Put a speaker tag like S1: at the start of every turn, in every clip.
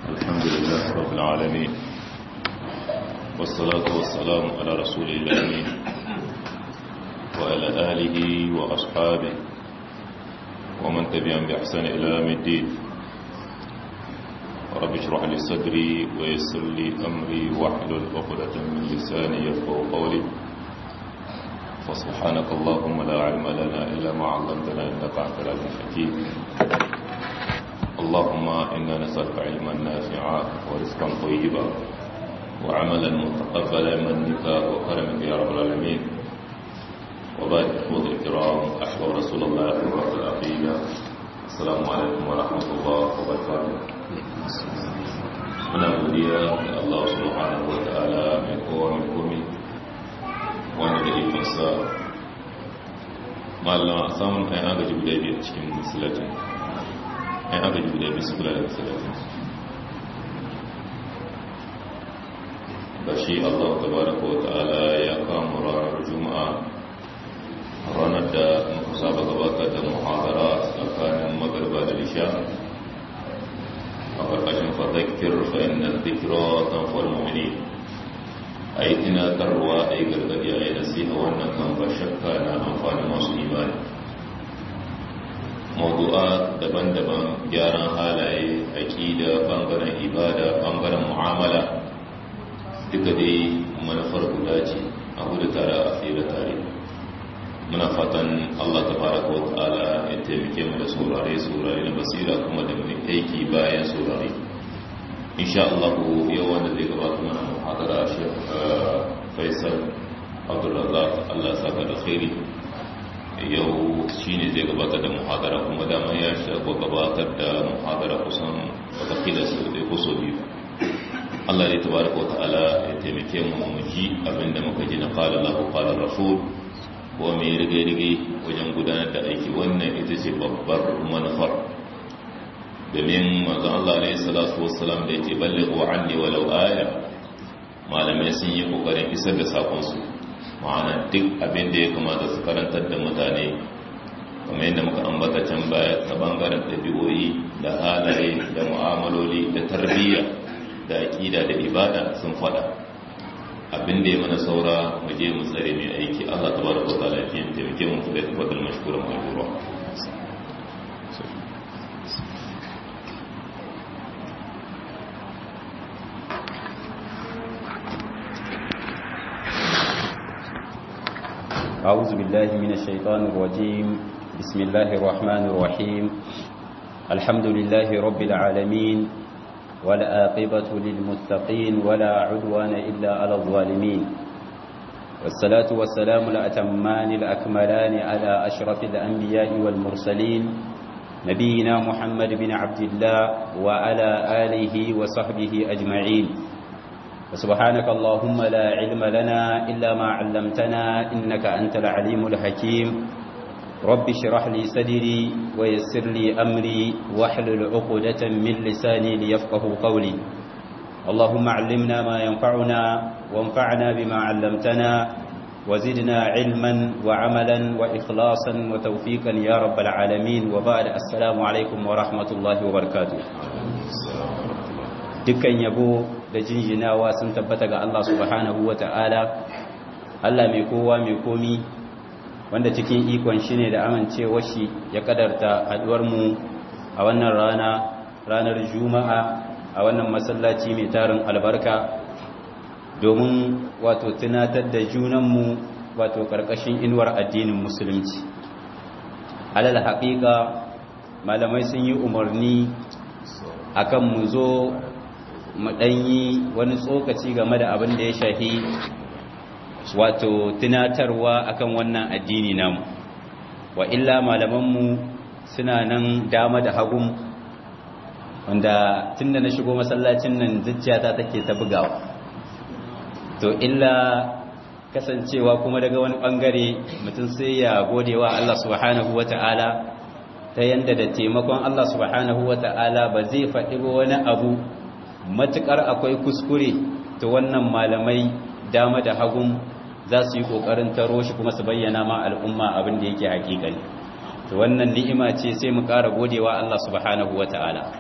S1: الحمد لله رب العالمين والصلاة والسلام على رسول الله وعلى آله وأصحابه ومن تبعهم بإحسان إلى يوم الدين رب اشرح لي صدري ويسر لي أمري واحلل عقدة من لساني يفقهوا قولي فسبحانك اللهم لا علم لنا إلا ما علمتنا إنك أنت العليم الحكيم اللهم إنا نسألك علما نافعا ورزقا طيبا وعملا متقبلا منك وكرمك يا رب العالمين وبعد إخوة الكرام أحوى رسول الله في العقيدة السلام عليكم ورحمة الله وبركاته muna godiya ga Allah subhanahu wa ta'ala mai kowa mai komi wanda da ikonsa malama a samun ɗan agaji guda biyar cikin musulatin ɗan agaji guda biyar su kula da musulatin ba shi Allah tabaraka wa ta'ala ya kama ranar juma'a ranar da muka saba gabatar da muhadara tsakanin magarba da lisha a ƙarƙashin fadakir fa'innan zikira tanfar mummuni a yi tunatarwa a yi gargadi a yi nasiha wannan kan ba shakka na amfani masu imani mawdu'a daban-daban gyaran halaye aƙida ɓangaren ibada ɓangaren mu'amala duka dai manufar guda ce a hudu tare a tsira tare muna fatan Allah ta fara wa ta'ala ya taimake mu da saurare saurare na basira kuma da mai aiki bayan saurare insha Allah yau wanda zai gabata mana muhadara Sheikh Faisal Abdulrazak Allah saka da khairi yau shine zai gabatar da muhadara kuma dama ya shago gabatar da muhadara kusan watakila su da ko so biyu Allah ya tabaraka wa ta'ala ya taimake mu mu ji abinda muka ji na qala Allahu qala Rasul ko mai rige-rige wajen gudanar da aiki wannan ita ce babbar manufar domin mazan Allah alaihi salatu wassalam da yake balle wa anni walau aya malamai sun yi kokarin isar da sakonsu ma'ana duk abin da ya kamata su karantar da mutane kamar yadda muka ambata can baya ta bangaren ɗabi'o'i da halaye da mu'amaloli da tarbiyya da aƙida da ibada sun faɗa abin da ya mana saura mu je mu tsare mai aiki Allah tabaraka wa ta'ala ya taimake mu da tafaddal mashkuran majura
S2: أعوذ بالله من الشيطان الرجيم بسم الله الرحمن الرحيم الحمد لله رب العالمين والآقبة للمتقين ولا عدوان إلا على الظالمين والصلاة والسلام الأتمان الأكملان على أشرف الأنبياء والمرسلين نبينا محمد بن عبد الله وعلى آله وصحبه أجمعين وسبحانك اللهم لا علم لنا إلا ما علمتنا إنك أنت العليم الحكيم رب اشرح لي صدري ويسر لي أمري واحلل عقدة من لساني ليفقه قولي اللهم علمنا ما ينفعنا وانفعنا بما علمتنا وزدنا علما وعملا وإخلاصا وتوفيقا يا رب العالمين وبعد السلام عليكم ورحمة الله وبركاته dukkan yabo da jinjinawa sun tabbata ga Allah subhanahu wa ta'ala Allah mai kowa mai komi wanda cikin ikon shi ne da amincewar shi ya kadarta mu a wannan rana ranar juma'a a wannan masallaci mai tarin albarka domin wato tunatar da junanmu wato karkashin inuwar addinin musulunci alal haƙiƙa malamai sun yi umarni akan mu zo mu ɗanyi wani tsokaci game da abin da ya shahi wato tunatarwa akan wannan addini namu wa illa malamanmu suna nan dama da hagun wanda tunda na shigo masallacin nan zuciyata take ta bugawa to illa kasancewa kuma daga wani bangare mutum sai ya gode wa Allah subhanahu wata'ala ta yanda da taimakon Allah subhanahu wata'ala ba zai faɗi wani abu matukar akwai kuskure to wannan malamai dama da hagun za su yi ƙoƙarin taro shi kuma su bayyana ma al'umma abin da yake hakikani to wannan ni'ima ce sai mu ƙara godewa Allah subhanahu wata'ala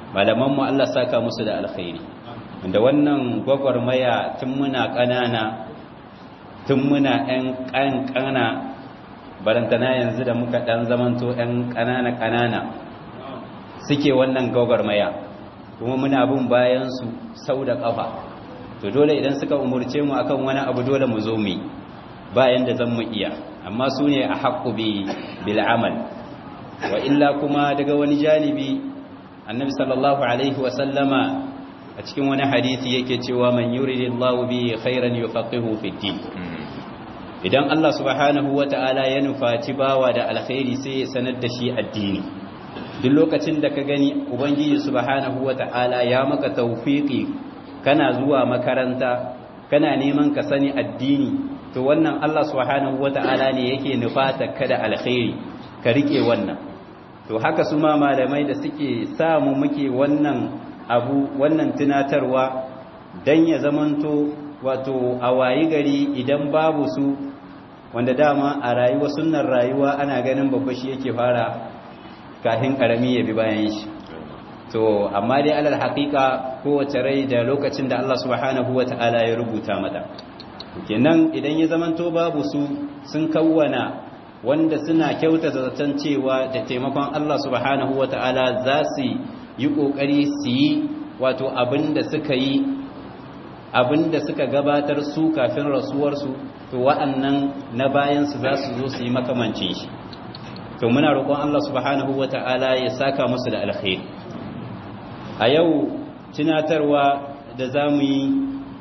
S2: malaman mu Allah saka musu da alkhairi da wannan gwagwarmaya tun muna ƙanana tun muna ɗan ƙanƙana barantana yanzu da muka ɗan zamanto ɗan ƙanana-ƙanana suke wannan gwagwarmaya kuma muna bin bayansu sau da ƙafa to dole idan suka umurce mu akan wani abu dole mu zo mu bayan da zan mu iya amma su ne a haƙƙu bil amal wa illa kuma daga wani janibi annabi sallallahu alaihi wasallama a cikin wani hadisi yake cewa man yuridillahu bihi khairan yufaqihu fid din idan Allah subhanahu wata'ala ya nufaci bawa da alkhairi sai ya sanar da shi addini duk lokacin da ka gani ubangiji subhanahu wata'ala ya maka tawfiqi kana zuwa makaranta kana neman ka sani addini to wannan Allah subhanahu wata'ala ne yake nufata ka da alkhairi ka rike wannan to haka su ma malamai da suke samu muke wannan abu wannan tunatarwa dan ya zamanto wato a wayi gari idan babu su wanda dama a rayuwa sunnar rayuwa ana ganin babba shi yake fara kafin karami ya bi bayan shi to amma dai alal haqiqa kowace rai da lokacin da Allah subhanahu wataala ya rubuta mata kenan idan ya zamanto babu su sun kawwana wanda suna kyauta zaton cewa da taimakon Allah subhanahu wataala za su yi kokari su yi wato abinda suka yi abinda suka gabatar su kafin rasuwarsu to wa'annan na bayansu za su zo su yi makamancin shi to muna roƙon Allah subhanahu wata'ala ya saka musu da alkhairi a yau tunatarwa da za mu yi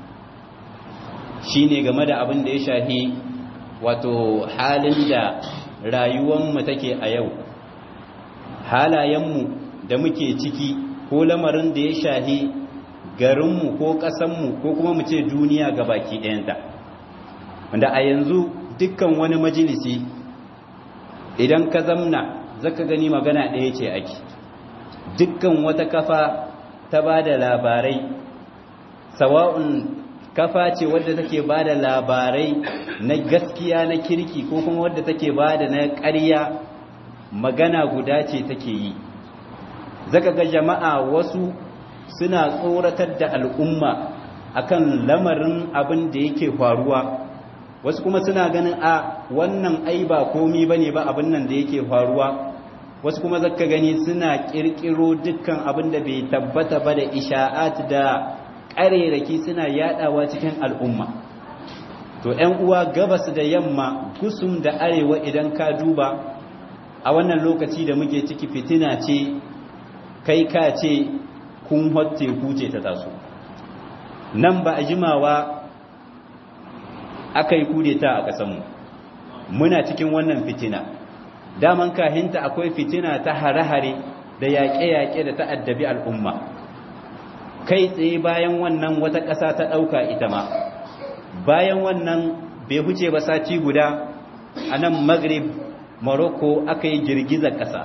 S2: shi ne game da abin da ya shahi wato halin da rayuwanmu take a yau halayenmu da muke ciki ko lamarin da ya shahi garinmu ko ƙasanmu ko kuma mu ce duniya ga baki ɗayanta wanda a yanzu dukkan wani majalisi idan ka zamna zaka gani magana ɗaya ce ake dukkan wata kafa ta ba da labarai sawa'un kafa ce wadda take ba da labarai na gaskiya na kirki ko kuma wadda take ba da na ƙarya magana guda ce take yi zaka ga jama'a wasu suna tsoratar da al'umma akan lamarin abin da yake faruwa wasu kuma suna ganin a wannan ai ba komi bane ba abin nan da yake faruwa wasu kuma zaka gani suna kirkiro dukkan abin da bai tabbata ba da isha'at da ƙarerake suna yadawa cikin al'umma to ƴan uwa gabas da yamma gusum da arewa idan ka duba a wannan lokaci da muke ciki fitina ce kai ka ce kun hotte kuce ta taso nan ba a jimawa aka yi kudeta a ƙasanmu muna cikin wannan fitina daman kahinta akwai fitina ta hare-hare da yaƙe-yaƙe da ta'addabi al'umma kai tsaye bayan wannan wata ƙasa ta ɗauka ita ma bayan wannan bai huce ba sati guda a nan maghrib morocco aka yi girgizar ƙasa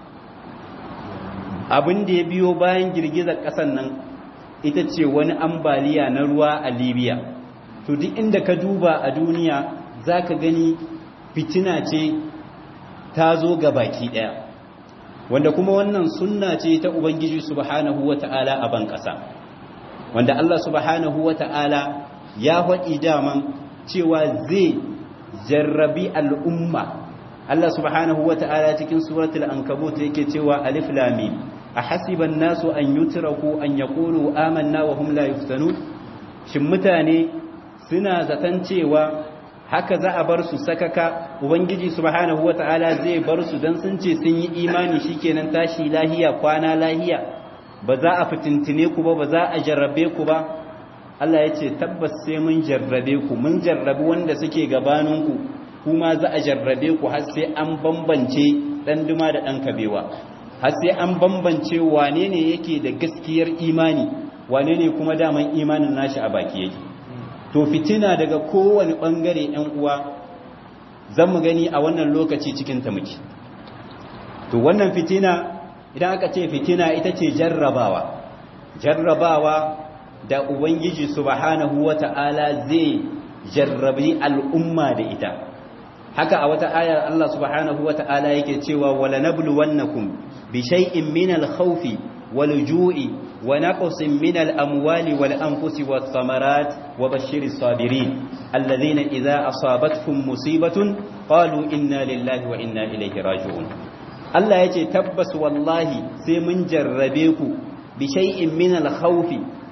S2: abin da ya biyo bayan girgizar ƙasan nan ita ce wani ambaliya na ruwa a libya to duk inda ka duba a duniya za ka gani fitina ce ta zo ga baki ɗaya wanda kuma wannan sunna ce ta ubangiji subhanahu wata'ala a ban ƙasa wanda Allah subhanahu wata'ala ya faɗi daman cewa zai jarrabi al'umma Allah subhanahu wata'ala cikin suratul ankabut yake cewa alif lam mim ahasiban nasu an yutraku an yaqulu amanna wa hum la yuftanun shin mutane suna zaton cewa haka za a bar su sakaka ubangiji subhanahu wata'ala zai bar su dan sun ce sun yi imani shikenan tashi lahiya kwana lahiya ba za a fitintine ku ba ba za a jarrabe ku ba Allah ya ce tabbas sai mun jarrabe ku mun jarrabi wanda suke gabaninku kuma za a jarrabe ku har sai an bambance dan duma da dan kabewa har sai an bambance wane ne yake da gaskiyar imani wane ne kuma daman imanin nashi a baki yake to fitina daga kowane bangare yan uwa zan mu gani a wannan lokaci cikin ta muke to wannan fitina idan aka ce fitina ita ce jarrabawa jarrabawa da ubangiji subhanahu wata'ala zai jarrabi al'umma da ita haka a wata ayar Allah subhanahu wata'ala yake cewa wala nabluwannakum bi shay'in min al-khawfi والجوع ونقص من الأموال والأنفس والثمرات وبشر الصابرين الذين إذا أصابتهم مصيبة قالوا إنا لله وإنا إليه راجعون الله يجي تبس والله سيمن جربيكو بشيء من الخوف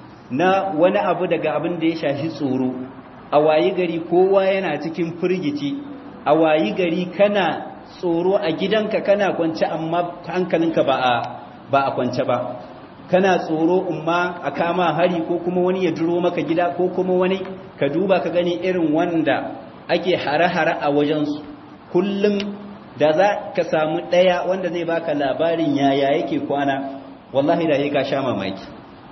S2: na wani abu daga abin da ya shafi tsoro a wayi gari kowa yana cikin firgici a wayi gari kana tsoro a gidanka kana kwance amma hankalinka ba a ba a kwance ba kana tsoro umma a kama hari ko kuma wani ya duro maka gida ko kuma wani ka duba ka gani irin wanda ake hare-hare a wajensu kullum da za ka samu ɗaya wanda zai baka labarin yaya yake kwana wallahi da ka sha mamaki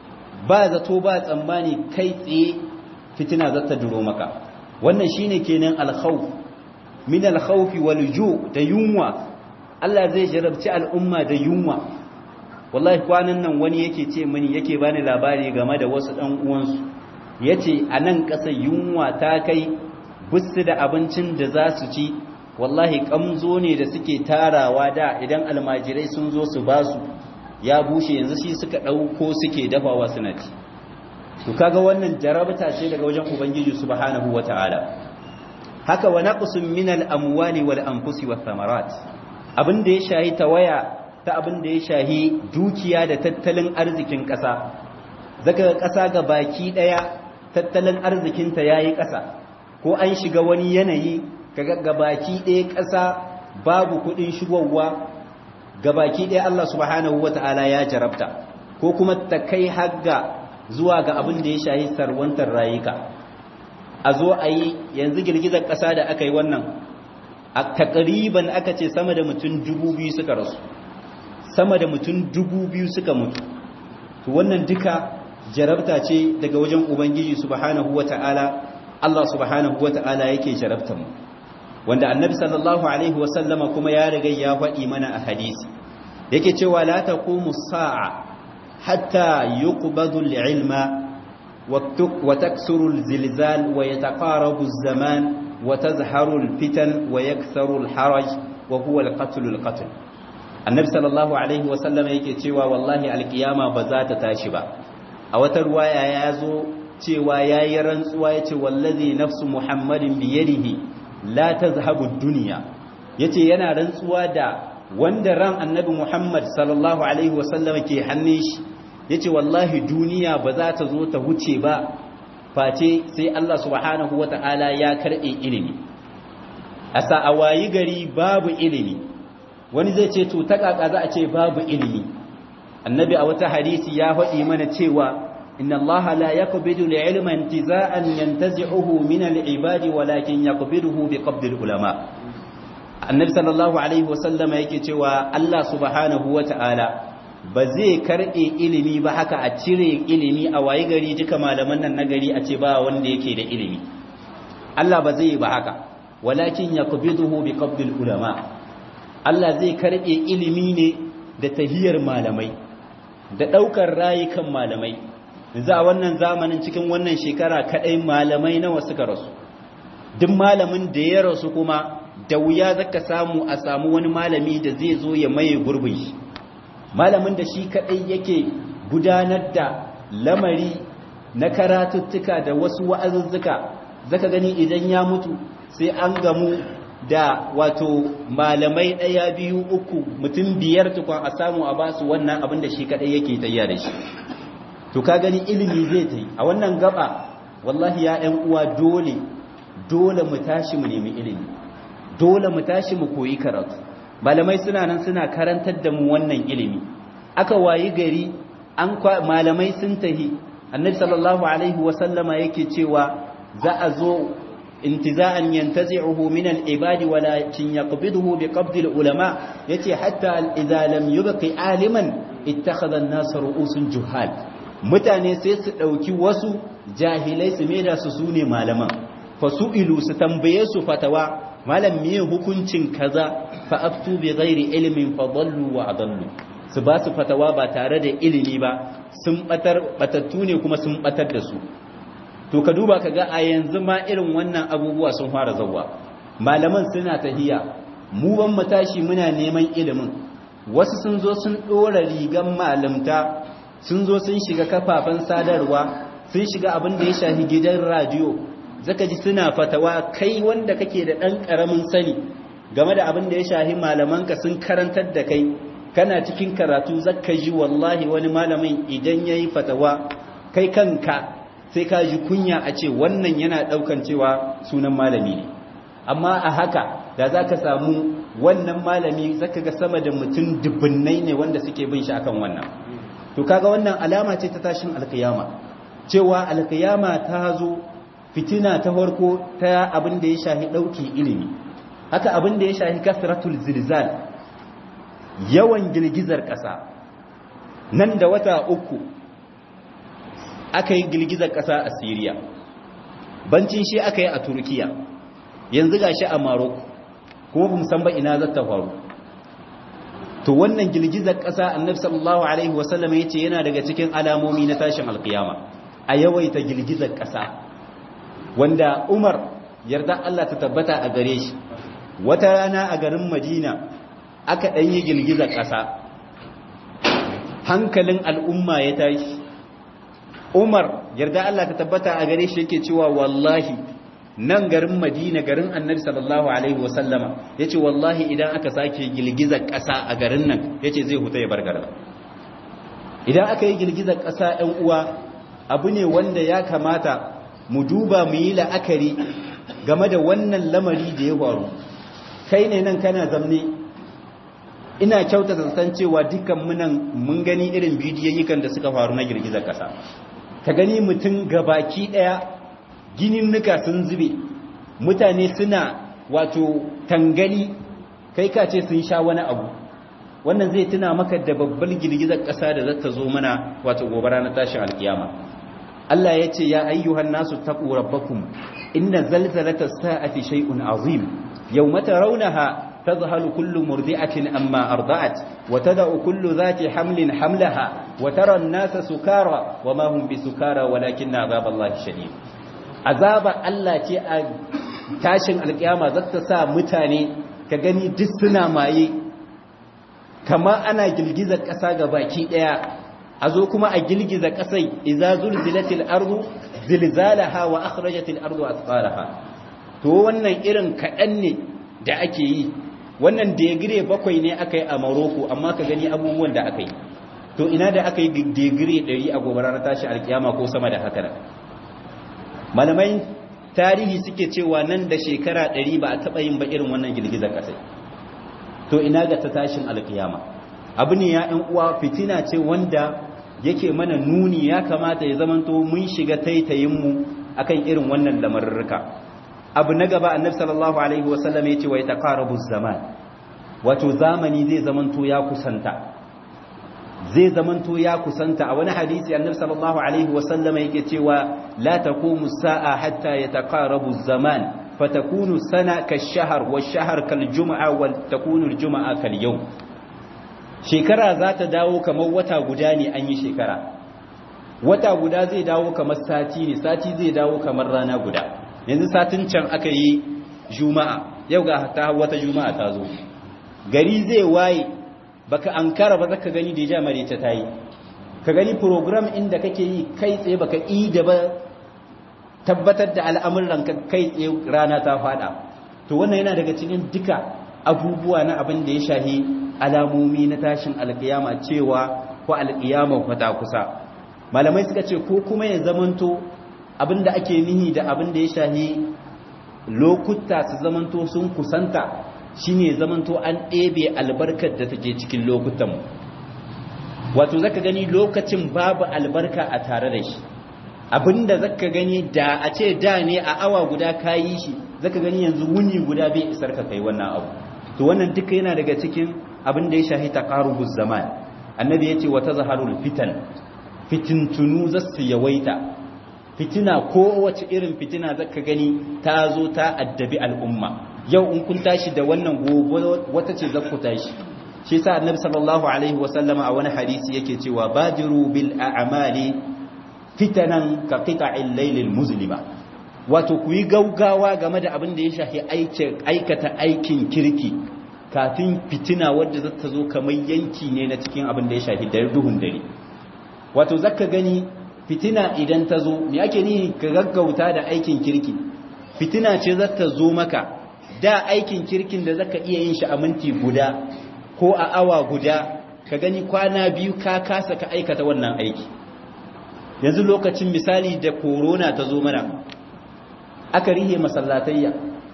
S2: ba zato ba tsammani kai tsaye fitina za ta duro maka wannan shine kenan alkhawf min alkhawfi wal ju da yunwa Allah zai jarabci al'umma da yunwa wallahi kwanan nan wani yake ce mini yake bani labari game da wasu ɗan uwansu yace a nan ƙasa yunwa ta kai bisu da abincin da za su ci wallahi kamzo ne da suke tarawa da idan almajirai sun zo su ba su ya bushe yanzu shi suka ɗauko suke dafawa suna ci to kaga wannan jarabta ce daga wajen ubangiji subhanahu wata'ala haka wa naqsun min al-amwali wal anfusi wath thamarat abin da ya shahi tawaya ta abin da ya shahi dukiya da tattalin arzikin ƙasa zaka ƙasa ga baki ɗaya tattalin arzikinta yayi ƙasa ko an shiga wani yanayi kaga ga baki ɗaya ƙasa babu kuɗin shigowa ga baki ɗaya Allah subhanahu wata'ala ya jarabta ko kuma ta kai hagga zuwa ga abin da ya shahi sarwantar rayuka a zo a yi yanzu girgizar ƙasa da aka yi wannan a takriban aka ce sama da mutum dubu biyu suka rasu sama da mutum dubu biyu suka mutu to wannan duka jarabta ce daga wajen ubangiji subhanahu wata'ala Allah subhanahu wata'ala yake jarabta mu wanda annabi sallallahu alaihi wasallama kuma ya riga ya faɗi mana a hadisi yake cewa la taqumu sa'a hatta yuqbadu al-ilma wa taksuru al-zilzal wa yataqarabu az-zaman wa tazharu al-fitan wa yaktharu al-haraj wa huwa al-qatl al-qatl annabi sallallahu alaihi wasallama yake cewa wallahi al-qiyama ba za ta tashi ba a wata ruwaya ya zo cewa yayi rantsuwa yace wallazi nafsu muhammadin biyadihi la tazhabu dunya yace yana rantsuwa da wanda ran annabi Muhammad sallallahu alaihi wasallam ke hannun shi yace wallahi duniya ba za ta zo ta huce ba face sai Allah subhanahu wataala ya karbe ilimi asa awayi gari babu ilimi wani zai ce to ta kaka za a ce babu ilimi annabi a wata hadisi ya faɗi mana cewa إن الله لا يقبض العلم انتزاعا ينتزعه من العباد ولكن يقبضه بقبض العلماء النبي صلى الله عليه وسلم yake cewa Allah subhanahu wataala ba zai karbe ilimi ba haka a cire ilimi a wayi gari duka malaman nan nagari a ce ba wanda yake da ilimi Allah ba zai ba haka walakin yaqbiduhu biqabdil ulama Allah zai karbe ilimi ne da tahiyar malamai da daukar rayukan malamai yanzu a wannan zamanin cikin wannan shekara kadai malamai nawa suka rasu duk malamin da ya rasu kuma da wuya zaka samu a samu wani malami da zai zo ya maye gurbin shi malamin da shi kadai yake gudanar da lamari na karatuttuka da wasu wa'azuzzuka zaka gani idan ya mutu sai an gamu da wato malamai ɗaya biyu uku mutum biyar tukun a samu a basu wannan abin da shi kadai yake tayya da shi to ka gani ilimi zai ta yi a wannan gaba wallahi ya ‘yan uwa dole dole mu tashi mu nemi ilimi dole mu tashi mu koyi karatu malamai suna nan suna karantar da mu wannan ilimi aka wayi gari an malamai sun tahi annabi sallallahu alaihi wasallama yake cewa za a zo intiza'an yantazi'uhu min al-ibadi walakin yaqbiduhu biqabdi al-ulama yace hatta idza lam yubqi aliman ittakhadha an-nas ru'usun juhal mutane sai su ɗauki wasu jahilai su maida su su ne malaman fasu'ilu su tambaye su fatawa malam miye hukuncin kaza fa aftu bi ghairi ilmin fa dallu wa adallu su ba su fatawa ba tare da ilimi ba sun batar batattu ne kuma sun batar da su to ka duba ka ga a yanzu ma irin wannan abubuwa sun fara zawwa malaman suna tahiya mu ban mu tashi muna neman ilimin wasu sun zo sun ɗora rigan malamta sun zo sun shiga kafafen sadarwa sun shiga abin da ya shafi gidan radiyo zaka ji suna fatawa kai wanda kake da ɗan ƙaramin sani game da abin da ya shafi malamanka sun karantar da kai kana cikin karatu zaka ji wallahi wani malamin idan ya yi fatawa kai kanka sai ka ji kunya a ce wannan yana ɗaukan cewa sunan malami ne amma a haka da za ka samu wannan malami zaka ga sama da mutum dubbinai ne wanda suke bin shi akan wannan to kaga wannan alama ce ta tashin alkiyama cewa alkiyama ta zo fitina ta farko ta abin da ya shahi dauki ilimi haka abin da ya shahi kasratul zilzal yawan girgizar ƙasa nan da wata uku aka yi girgizar ƙasa a Syria bancin shi aka yi a Turkiya yanzu gashi a Morocco kuma bamu san ba ina zata faru to wannan girgizar ƙasa annabi sallallahu alaihi wasallam yace yana daga cikin alamomi na tashin alkiyama a yawaita girgizar ƙasa wanda Umar yarda Allah ta tabbata a gare shi wata rana a garin Madina aka dan yi girgizar ƙasa hankalin al'umma ya tashi Umar yarda Allah ta tabbata a gare shi yake cewa wallahi nan garin madina garin annabi sallallahu alaihi wasallama ya ce wallahi idan aka sake girgizar ƙasa a garin nan ya ce zai huta ya bar garin idan aka yi girgizar ƙasa ‘yan uwa abu ne wanda ya kamata mu duba mu yi la'akari game da wannan lamari da ya faru kai ne nan kana zamne ina kyauta san cewa dukkan munan mun gani irin bidiyoyikan da suka faru na girgizar ƙasa ka gani mutum gabaki ɗaya gininnuka sun zube mutane suna wato tangali kai ka ce sun sha wani abu wannan zai tuna maka da babbar girgizar ƙasa da zata zo mana wato gobara na tashin alkiyama Allah ya ce ya ayyuhan nasu taqu rabbakum inna zalzalata sa'ati shay'un azim yawma tarawnaha تذهل كل مرضعة أما أرضعت وتدع كل ذات حمل حملها وترى الناس سكارى وما هم بسكارى ولكن عذاب الله شديد azaba Allah ce a tashin alkiyama za ta sa mutane ka gani duk suna maye kama ana girgizar ƙasa ga baki ɗaya a zo kuma a girgiza ƙasai iza zulzilatil ardu zilzalaha wa akhrajatil ardu athqalaha to wannan irin kaɗan ne da ake yi wannan degire bakwai ne aka yi a Morocco amma ka gani abubuwan da aka yi to ina da aka yi degire 100 a gobarar tashi alkiyama ko sama da haka malamai tarihi suke cewa nan da shekara ɗari ba a taɓa yin ba irin wannan girgizar ƙasai to ina ga ta tashin alkiyama abu ne ya ‘yan uwa fitina ce wanda yake mana nuni ya kamata ya zamanto mun shiga taitayinmu akan irin wannan lamarurruka abu na gaba annabi sallallahu alaihi wasallam ya ce wa ya taqarabu zaman wato zamani zai zamanto ya kusanta zai zamanto ya kusanta a wani hadisi annabi sallallahu alaihi wasallam yake cewa la taqumu sa'a hatta yataqarabu zaman fatakunu sana kash-shahr wash-shahr kal-jum'a wa takunu al-jum'a kal-yawm shekara za ta dawo kamar wata guda ne an yi shekara wata guda zai dawo kamar sati ne sati zai dawo kamar rana guda yanzu satin can aka yi juma'a yau ga ta wata juma'a ta zo gari zai waye baka ankara ba zaka gani da ja mare ta tayi ka gani program inda kake yi kai tsaye baka yi da ba tabbatar da al'amuran ka kai tsaye rana ta fada to wannan yana daga cikin duka abubuwa na abin da ya shahi alamomi na tashin alkiyama cewa ko alkiyama kwata kusa malamai suka ce ko kuma ya zamanto abin da ake nihi da abin da ya shahi lokuta su zamanto sun kusanta shine zamanto an ɗebe albarkar da take cikin lokutan wato zaka gani lokacin babu albarka a tare da shi abinda zaka gani da a ce da ne a awa guda kayi shi zaka gani yanzu wuni guda bai isar ka kai wannan abu to wannan duka yana daga cikin abin da ya shahi taqarubuz zaman annabi yace wa tazharul fitan fitintunu zasu yawaita fitina ko wace irin fitina zaka gani ta zo ta addabi al'umma yau in kun tashi da wannan gobe wata ce zakku tashi shi yasa annabi sallallahu alaihi wasallama a wani hadisi yake cewa badiru bil a'mali fitanan ka qita'il laylil muslima wato ku yi gaugawa game da abin da ya shafi aikata aikin kirki kafin fitina wadda za ta zo kamar yanki ne na cikin abin da ya shafi da duhun dare wato zaka gani fitina idan ta zo me ake ni ka gaggauta da aikin kirki fitina ce za ta zo maka da aikin kirkin da zaka iya yin shi a minti guda ko a awa guda ka gani kwana biyu ka kasa ka aikata wannan aiki yanzu lokacin misali da korona ta zo mana aka rihe masallatayya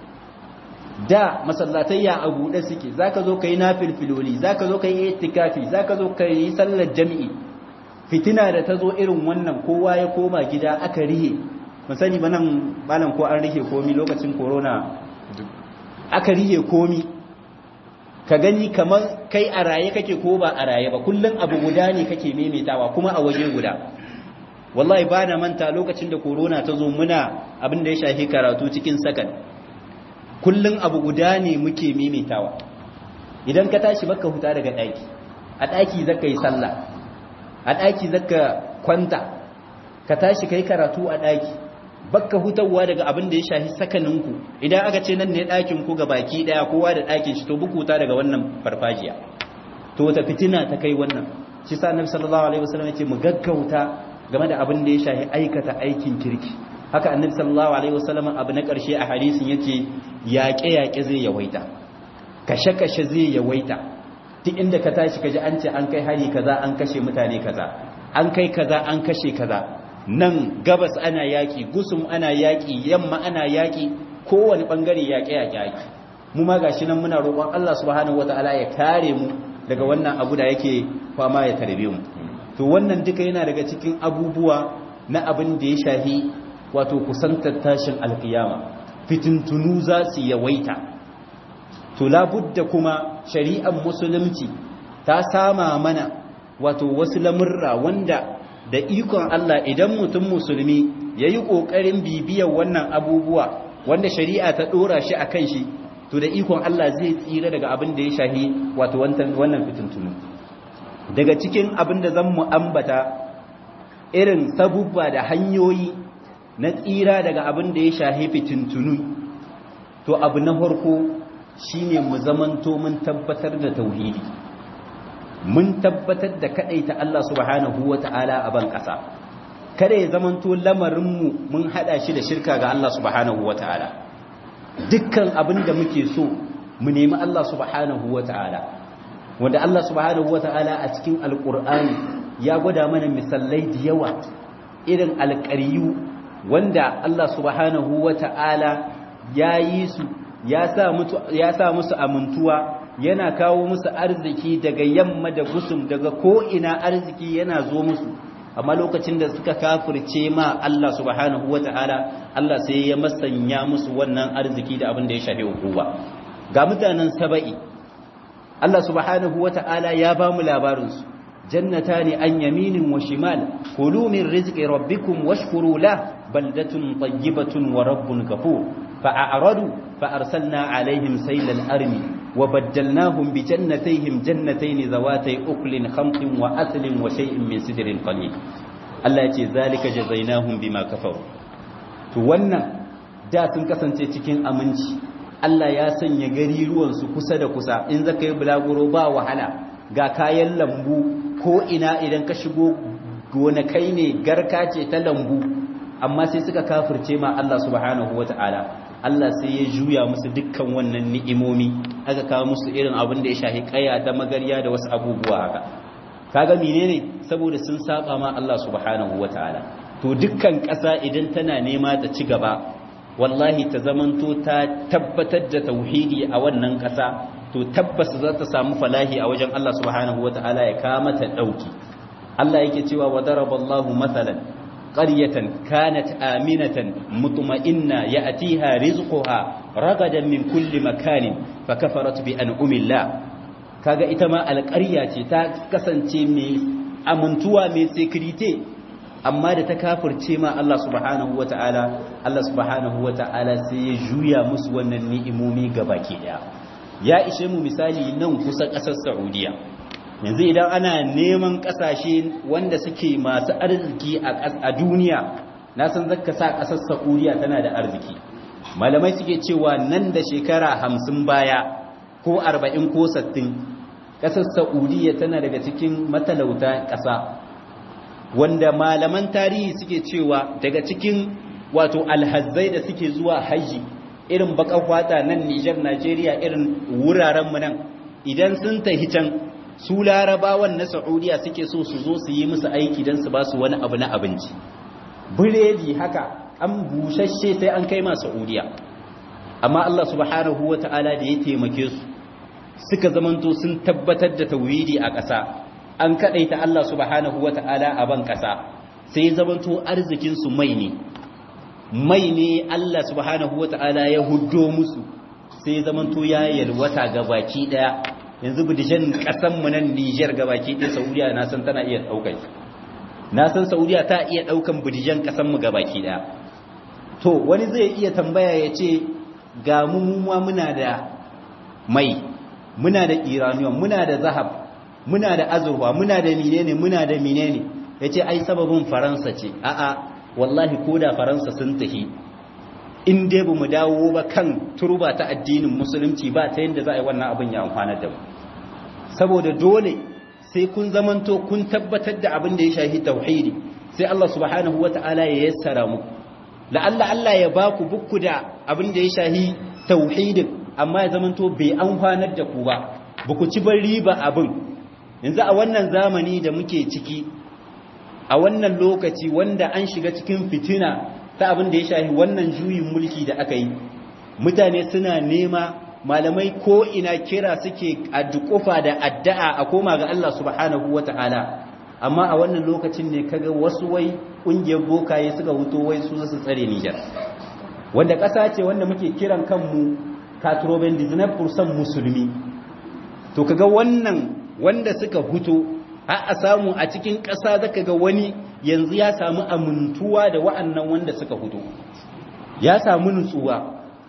S2: da masallatayya a buɗe suke zaka zo kai nafilfiloli zaka zo kai itikafi zaka zo kai sallar jami'i fitina da ta zo irin wannan kowa ya koma gida aka rihe mun sani ba nan balan ko an rihe komi lokacin corona aka rihe komi ka gani kamar kai a raye kake ko ba a raye ba kullum abu guda ne kake maimaitawa kuma a waje guda wallahi ba na manta lokacin da corona ta zo muna abin da ya shafi karatu cikin sakan kullum abu guda ne muke maimaitawa idan ka tashi baka huta daga ɗaki a ɗaki zaka yi sallah a ɗaki zaka kwanta ka tashi kai karatu a ɗaki bakka hutawa daga abin da ya shafi sakaninku idan aka ce nan ne ɗakin ku ga baki ɗaya kowa da ɗakin shi to bukuta daga wannan farfajiya to wata fitina ta kai wannan shi sa annabi sallallahu alaihi wasallam yace mu gaggauta game da abin da ya shafi aikata aikin kirki haka annabi sallallahu alaihi wasallam abu na ƙarshe a hadisin yace yaƙe yaƙe zai yawaita kashe kashe zai yawaita duk inda ka tashi kaji an ce an kai hari kaza an kashe mutane kaza an kai kaza an kashe kaza nan gabas ana yaƙi gusum ana yaƙi yamma ana yaƙi kowane ɓangare yaƙe-yaƙe yaƙi mu ma gashi nan muna roƙon Allah subhanahu wata'ala ya kare mu daga wannan abu da yake fama ya tarbe mu to wannan duka yana daga cikin abubuwa na abin da ya shahi wato kusantar tashin alkiyama fitintunu za su yawaita to labudda kuma shari'ar musulunci ta sama mana wato wasu lamurra wanda da ikon Allah idan mutum musulmi ya yi ƙoƙarin bibiyar wannan abubuwa wanda shari'a ta ɗora shi a kan shi to da ikon Allah zai tsira daga abin da ya shahi wato wannan fitintunu daga cikin abin da zan ambata irin sabubba da hanyoyi na tsira daga abin da ya shahi fitintunu to abu na farko shine mu zamanto mun tabbatar da tauhidi mun tabbatar da ta Allah subhanahu wata'ala a ban ƙasa kada ya zamanto lamarinmu mun hada shi da shirka ga Allah subhanahu wata'ala dukkan abin da muke so mu nemi Allah subhanahu wata'ala wanda Allah subhanahu wata'ala a cikin alƙur'ani ya gwada mana misalai da yawa irin alƙaryu wanda Allah subhanahu wata'ala ya yi su ya sa musu amintuwa yana kawo musu arziki daga yamma da gusum daga ko'ina arziki yana zo musu amma lokacin da suka kafirce ma Allah subhanahu wa ta'ala Allah sai ya masanya musu wannan arziki da abin da ya shafi hukuma ga mutanen saba'i Allah subhanahu wa ta'ala ya ba mu labarinsu jannata ne an yaminin wa shimal kulu min rizqi rabbikum washkuru la baldatun tayyibatun wa rabbun ghafur fa'aradu fa arsalna alaihim saylal armi وبدلناهم بجنتيهم جنتين ذواتي أكل خمط وأثل وشيء من سدر قليل الله يتي ذلك جزيناهم بما كفروا to wannan da sun kasance cikin aminci Allah ya sanya gari ruwansu kusa da kusa in zaka yi bulaguro ba wahala ga kayan lambu ko ina idan ka shigo gonakai ne garka ce ta lambu amma sai suka kafirce ma Allah subhanahu wataala Allah sai ya juya musu dukkan wannan ni'imomi aka kawo musu irin abin da ya shahi kaya da magarya da wasu abubuwa haka kaga menene saboda sun saba ma Allah subhanahu wataala to dukkan ƙasa idan tana nema ta ci gaba wallahi ta zamanto ta tabbatar da tauhidi a wannan ƙasa to tabbas za ta samu falahi a wajen Allah subhanahu wataala ya kawo mata dauki Allah yake cewa wa daraballahu mathalan قرية كانت آمنة مطمئنة يأتيها رزقها رغدا من كل مكان فكفرت بأنعم الله kaga ita ma alƙarya ce ta kasance mai amintuwa mai security amma da ta kafirce ma Allah subhanahu wata'ala Allah subhanahu wata'ala sai ya juya musu wannan ni'imomi gabaki daya ya ishe mu misali nan kusa ƙasar Saudiya yanzu idan ana neman kasashe wanda suke masu arziki a duniya na san zaka sa kasar saudiya tana da arziki malamai suke cewa nan da shekara hamsin baya ko arba'in ko sattin ƙasar saudiya tana daga cikin matalauta ƙasa wanda malaman tarihi suke cewa daga cikin wato alhazzai da suke zuwa haji irin bakan fata nan Nijar Najeriya irin wurarenmu nan idan sun tahi can su larabawan na Saudiya suke so su zo su yi musu aiki don su ba su wani abu na abinci biredi haka an bushashe sai an kai ma Saudiya amma Allah subhanahu wata'ala da ya taimake su suka zamanto sun tabbatar da tauhidi a ƙasa an kadaita Allah subhanahu wata'ala a ban ƙasa sai zamanto arzikin su mai ne mai ne Allah subhanahu wata'ala ya huddo musu sai zamanto ya yalwata ga baki daya yanzu bidijan kasan mu nan Niger ga baki daya Saudiya na san tana iya daukar na san Saudiya ta iya daukan bidijan kasan mu ga baki daya to wani zai iya tambaya ya ce ga mu ma muna da mai muna da iranium muna da zahab muna da azurfa muna da menene muna da menene yace ai sababin faransa ce a'a wallahi ko da faransa sun tahi in dai ba mu dawo ba kan turba ta addinin musulunci ba ta yadda za a yi wannan abin ya amfana da mu saboda dole sai kun zamanto kun tabbatar da abin da ya shahi tauhidi sai Allah subhanahu wata'ala ya yassara mu la'alla Allah ya ba ku bukku da abin da ya shahi tauhidin amma ya zamanto bai amfanar da ku ba ba ku ci ban riba abin yanzu a wannan zamani da muke ciki a wannan lokaci wanda an shiga cikin fitina ta abin da ya shahi wannan juyin mulki da aka yi mutane suna nema malamai ko ina kira suke addukufa da addu'a a koma ga Allah subhanahu wata'ala amma a wannan lokacin ne kaga wasu wai kungiyar bokaye suka huto wai su su tsare Niger wanda ƙasa ce wanda muke kiran kanmu katroben disney musulmi to kaga wannan wanda suka huto har a samu a cikin ƙasa zaka ga wani yanzu ya samu amintuwa da wa'annan wanda suka hutu ya samu nutsuwa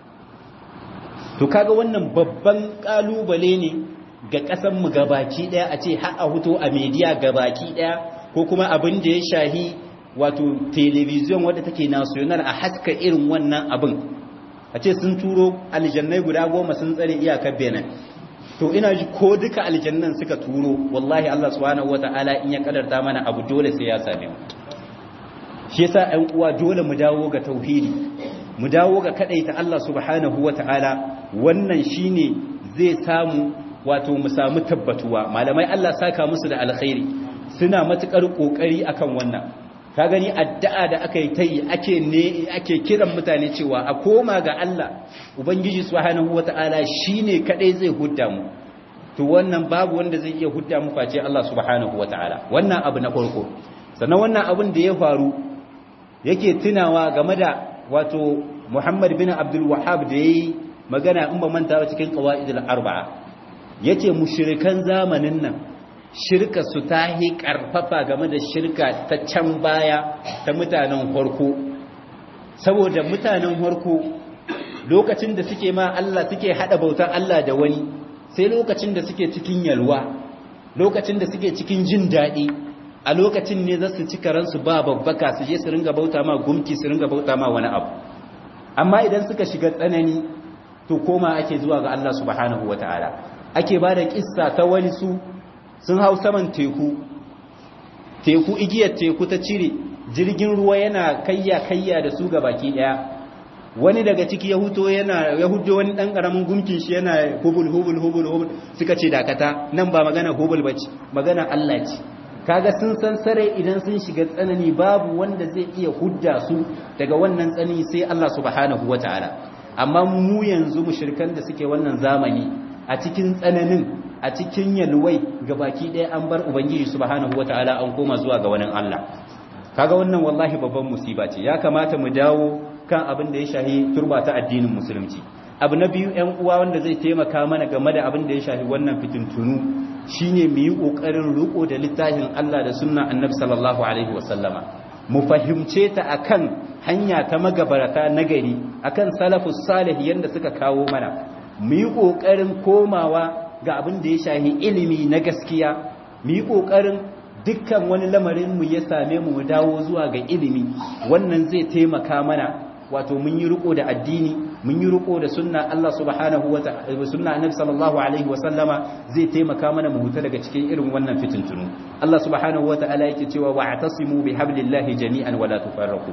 S2: to kaga wannan babban kalubale ne ga ƙasan mu gabaki daya a ce har a huto a media gabaki daya ko kuma abin da ya shahi wato television wadda take national a haska irin wannan abin a ce sun turo aljannai guda goma sun tsare iyakar benin to ina ji ko duka aljannan suka turo wallahi Allah subhanahu wataala in ya kadarta mana abu dole sai ya same mu shi yasa ɗan uwa dole mu dawo ga tauhidi mu dawo ga kadaita Allah subhanahu wataala wannan shine zai samu wato mu samu tabbatuwa malamai Allah saka musu da alkhairi suna matukar kokari akan wannan ka gani addu'a da aka yi tayi ake ne ake kiran mutane cewa a koma ga Allah ubangiji subhanahu wataala shine kadai zai hudda mu to wannan babu wanda zai iya hudda mu face Allah subhanahu wataala wannan abu na farko sannan wannan abin da ya faru yake tunawa game da wato Muhammad bin Abdul Wahhab da yayi magana in ba manta ba cikin qawaidul arba'a yace mushrikan zamanin nan shirka su ta yi karfafa game da shirka ta can baya ta mutanen harko saboda mutanen harko lokacin da suke ma Allah suke hada bautar Allah da wani sai lokacin da suke cikin yalwa lokacin da suke cikin jin daɗi a lokacin ne za su ci karansu ba babbaka su je su ringa bauta ma gumki su ringa bauta ma wani abu amma idan suka shiga tsanani to koma ake zuwa ga Allah subhanahu wataala ake ba da kissa ta wani su sun hau saman teku teku igiyar teku ta cire jirgin ruwa yana kayya kayya da su ga baki daya wani daga ciki ya huto yana ya hudo wani dan karamin gumkin shi yana hubul hubul hubul hubul suka ce dakata nan ba magana hubul bace magana Allah ce kaga sun san sare idan sun shiga tsanani babu wanda zai iya hudda su daga wannan tsanani sai Allah subhanahu wataala amma mu yanzu mushrikan da suke wannan zamani a cikin tsananin a cikin yalwai ga baki ɗaya an bar ubangiji subhanahu wataala an koma zuwa ga wani Allah kaga wannan wallahi babban musiba ce ya kamata mu dawo kan abin da ya shahi turba ta addinin musulunci abu na biyu ƴan uwa wanda zai taimaka mana game da abin da ya shahi wannan fitintunu shine mu yi kokarin riko da littafin Allah da sunna annabi sallallahu alaihi wasallama mu fahimce ta akan hanya ta magabarata nagari akan salafus salih yanda suka kawo mana mu yi kokarin komawa ga abin da ya shahi ilimi na gaskiya mu yi ƙoƙarin dukkan wani lamarin mu ya same mu dawo zuwa ga ilimi wannan zai taimaka mana wato mun yi riko da addini mun yi riko da sunna Allah subhanahu wa ta'ala sunna annabi sallallahu alaihi wa sallama zai taimaka mana mu huta daga cikin irin wannan fitintunu Allah subhanahu wa ta'ala yake cewa wa'tasimu bihablillahi jami'an wa la tufarraqu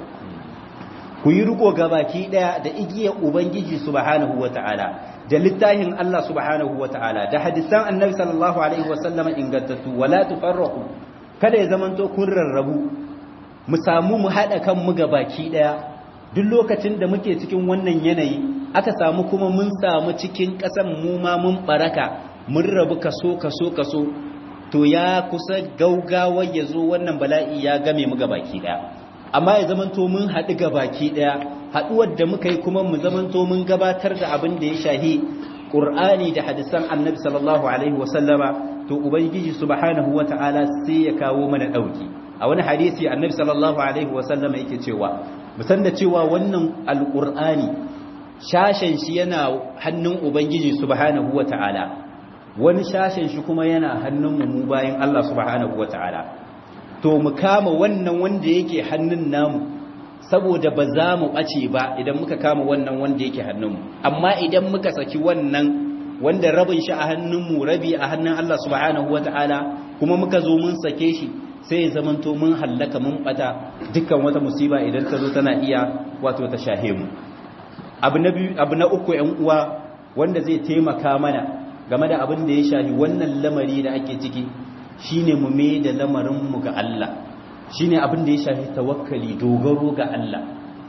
S2: ku yi riko gabaki daya da igiyar ubangiji subhanahu wa ta'ala da littafin Allah subhanahu wa ta'ala da hadisan annabi sallallahu alaihi wa sallama ingantattu wa la tufarraqu kada ya zamanto kun rarrabu mu samu mu hada kanmu gabaki daya duk lokacin da muke cikin wannan yanayi aka samu kuma mun samu cikin ƙasan mu ma mun baraka mun rabu kaso kaso kaso to ya kusa gaugawa ya zo wannan bala'i ya game mu gabaki daya amma ya zamanto mun haɗu gabaki daya haɗuwar da muka yi kuma mu zamanto mun gabatar da abin da ya shahi ƙur'ani da hadisan annabi sallallahu alaihi wasallama to ubangiji subhanahu wata'ala sai ya kawo mana ɗauki a wani hadisi annabi sallallahu alaihi wasallama yake cewa musan da cewa wannan alƙur'ani shashen shi yana hannun ubangiji subhanahu wata'ala wani shashen shi kuma yana hannun mu bayan Allah subhanahu wata'ala to mu kama wannan wanda yake hannun namu saboda ba za mu ɓace ba idan muka kama wannan wanda yake hannunmu amma idan muka saki wannan wanda rabin shi a hannunmu rabi a hannun Allah subhanahu wata'ala kuma muka zo mun sake shi sai ya zamanto mun hallaka mun bata dukkan wata musiba idan ta zo tana iya wato ta shahe mu abu na biyu abu na uku ƴan uwa wanda zai taimaka mana game da abin da ya shafi wannan lamari da ake ciki shine mu me da lamarin mu ga Allah shine abin da ya shafi tawakkali dogaro ga Allah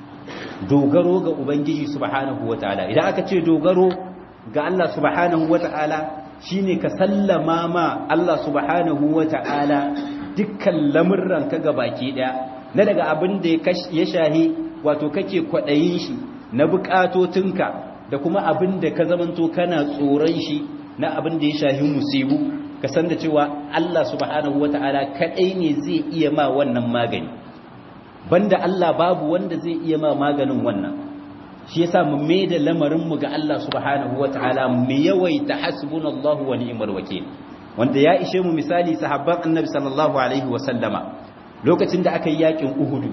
S2: dogaro ga ubangiji subhanahu wataala idan aka ce dogaro ga Allah subhanahu wataala shine ka sallama ma Allah subhanahu wataala dukkan lamurran ka baki daya na daga abin da ya shahi wato kake kwadayin shi na bukatotinka da kuma abin da ka zamanto kana tsoron shi na abin da ya shahi musibu ka san da cewa Allah subhanahu wata'ala kadai ne zai iya ma wannan magani banda Allah babu wanda zai iya ma maganin wannan shi yasa mu mai da lamarin mu ga Allah subhanahu wata'ala mu yawaita hasbunallahu wa ni'mal wakeel wanda ya ishe mu misali sahabban annabi sallallahu alaihi wa sallama lokacin da aka yi yakin uhudu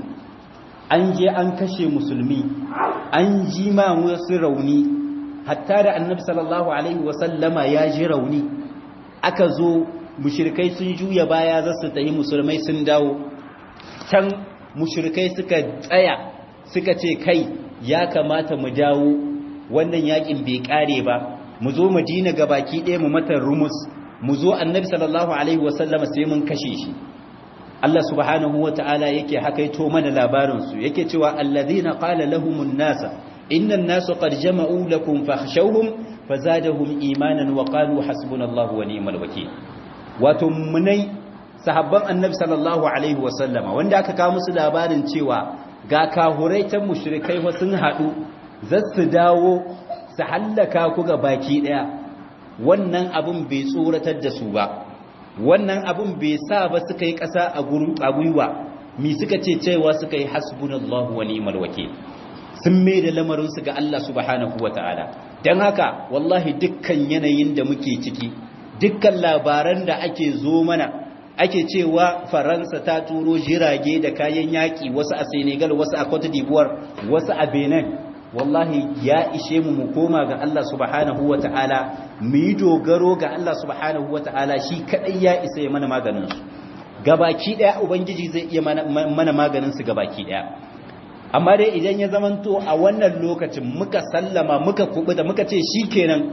S2: an je an kashe musulmi an ji ma wasu rauni hatta da annabi sallallahu alaihi wa sallama ya ji rauni aka zo mushrikai sun juya baya za su tayi musulmai sun dawo can mushrikai suka tsaya suka ce kai ya kamata mu dawo wannan yakin bai kare ba mu zo madina gabaki ɗaya mu mata rumus mu zo annabi sallallahu alaihi wasallama sai mun kashe shi Allah subhanahu wata'ala yake hakaito mana labarin su yake cewa alladhina qala lahumun nasa innan nasu qad jama'u lakum fakhshawhum fazadahum imanan wa qalu hasbunallahu wa ni'mal wakeel wato munai sahabban annabi sallallahu alaihi wasallama wanda aka kawo musu labarin cewa ga kahurai ta mushrikai wa sun hadu zasu dawo su hallaka ku ga baki daya wannan abun bai tsoratar da su ba wannan abun bai sa ba suka yi ƙasa a gwiwa mi suka ce cewa suka yi hasbunallahu wa ni'mal wakeel sun mai da lamarinsu ga Allah subhanahu wa ta'ala don haka wallahi dukkan yanayin da muke ciki dukkan labaran da ake zo mana ake cewa faransa ta turo jirage da kayan yaƙi wasu a senegal wasu a cote d'ivoire wasu a benin wallahi ya ishe mu mu koma ga Allah subhanahu wa ta'ala mu yi dogaro ga Allah subhanahu wa ta'ala shi kaɗai ya isa ya mana maganinsu gabaki ɗaya ubangiji zai iya mana maganinsu gabaki ɗaya amma dai idan ya zamanto a wannan lokacin muka sallama muka kubuta muka ce shi kenan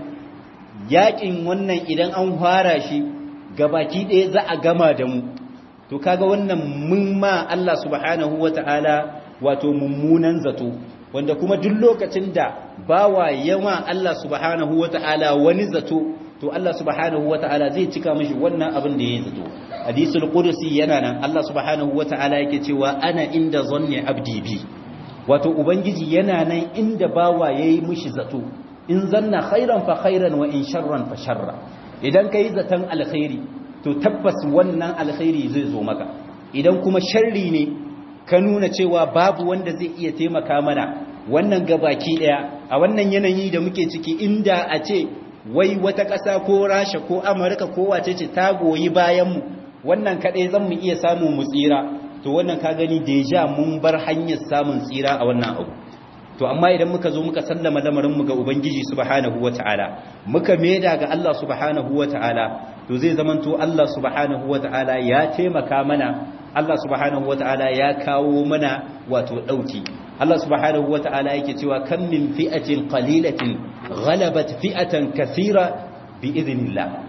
S2: yakin wannan idan an fara shi gabaki ɗaya za a gama da mu to kaga wannan mun ma Allah subhanahu wata'ala wato mummunan zato wanda kuma duk lokacin da bawa yawa Allah subhanahu wata'ala wani zato to Allah subhanahu wata'ala zai cika mishi wannan abin da ya zato hadisul qudsi yana nan Allah subhanahu wata'ala yake cewa ana inda zanni abdi bi wato ubangiji yana nan inda bawa yayi mishi zato in zanna khairan fa khairan wa in sharran fa sharra idan kai zaton alkhairi to tabbas wannan alkhairi zai zo maka idan kuma sharri ne ka nuna cewa babu wanda zai iya taimaka mana wannan gabaki daya a wannan yanayi da muke ciki inda a ce wai wata ƙasa ko rasha ko amurka ko wace ce ta goyi bayanmu wannan kaɗai zan mu iya samun mu tsira to wannan ka gani deja mun bar hanyar samun tsira a wannan abu to amma idan muka zo muka sallama lamarin mu ga ubangiji subhanahu wataala muka maida ga Allah subhanahu wataala to zai zamanto Allah subhanahu wataala ya taimaka mana Allah subhanahu wataala ya kawo mana wato dauki Allah subhanahu wata'ala yake cewa kan min fi'atin qalilatin ghalabat fi'atan kathira bi idhnillah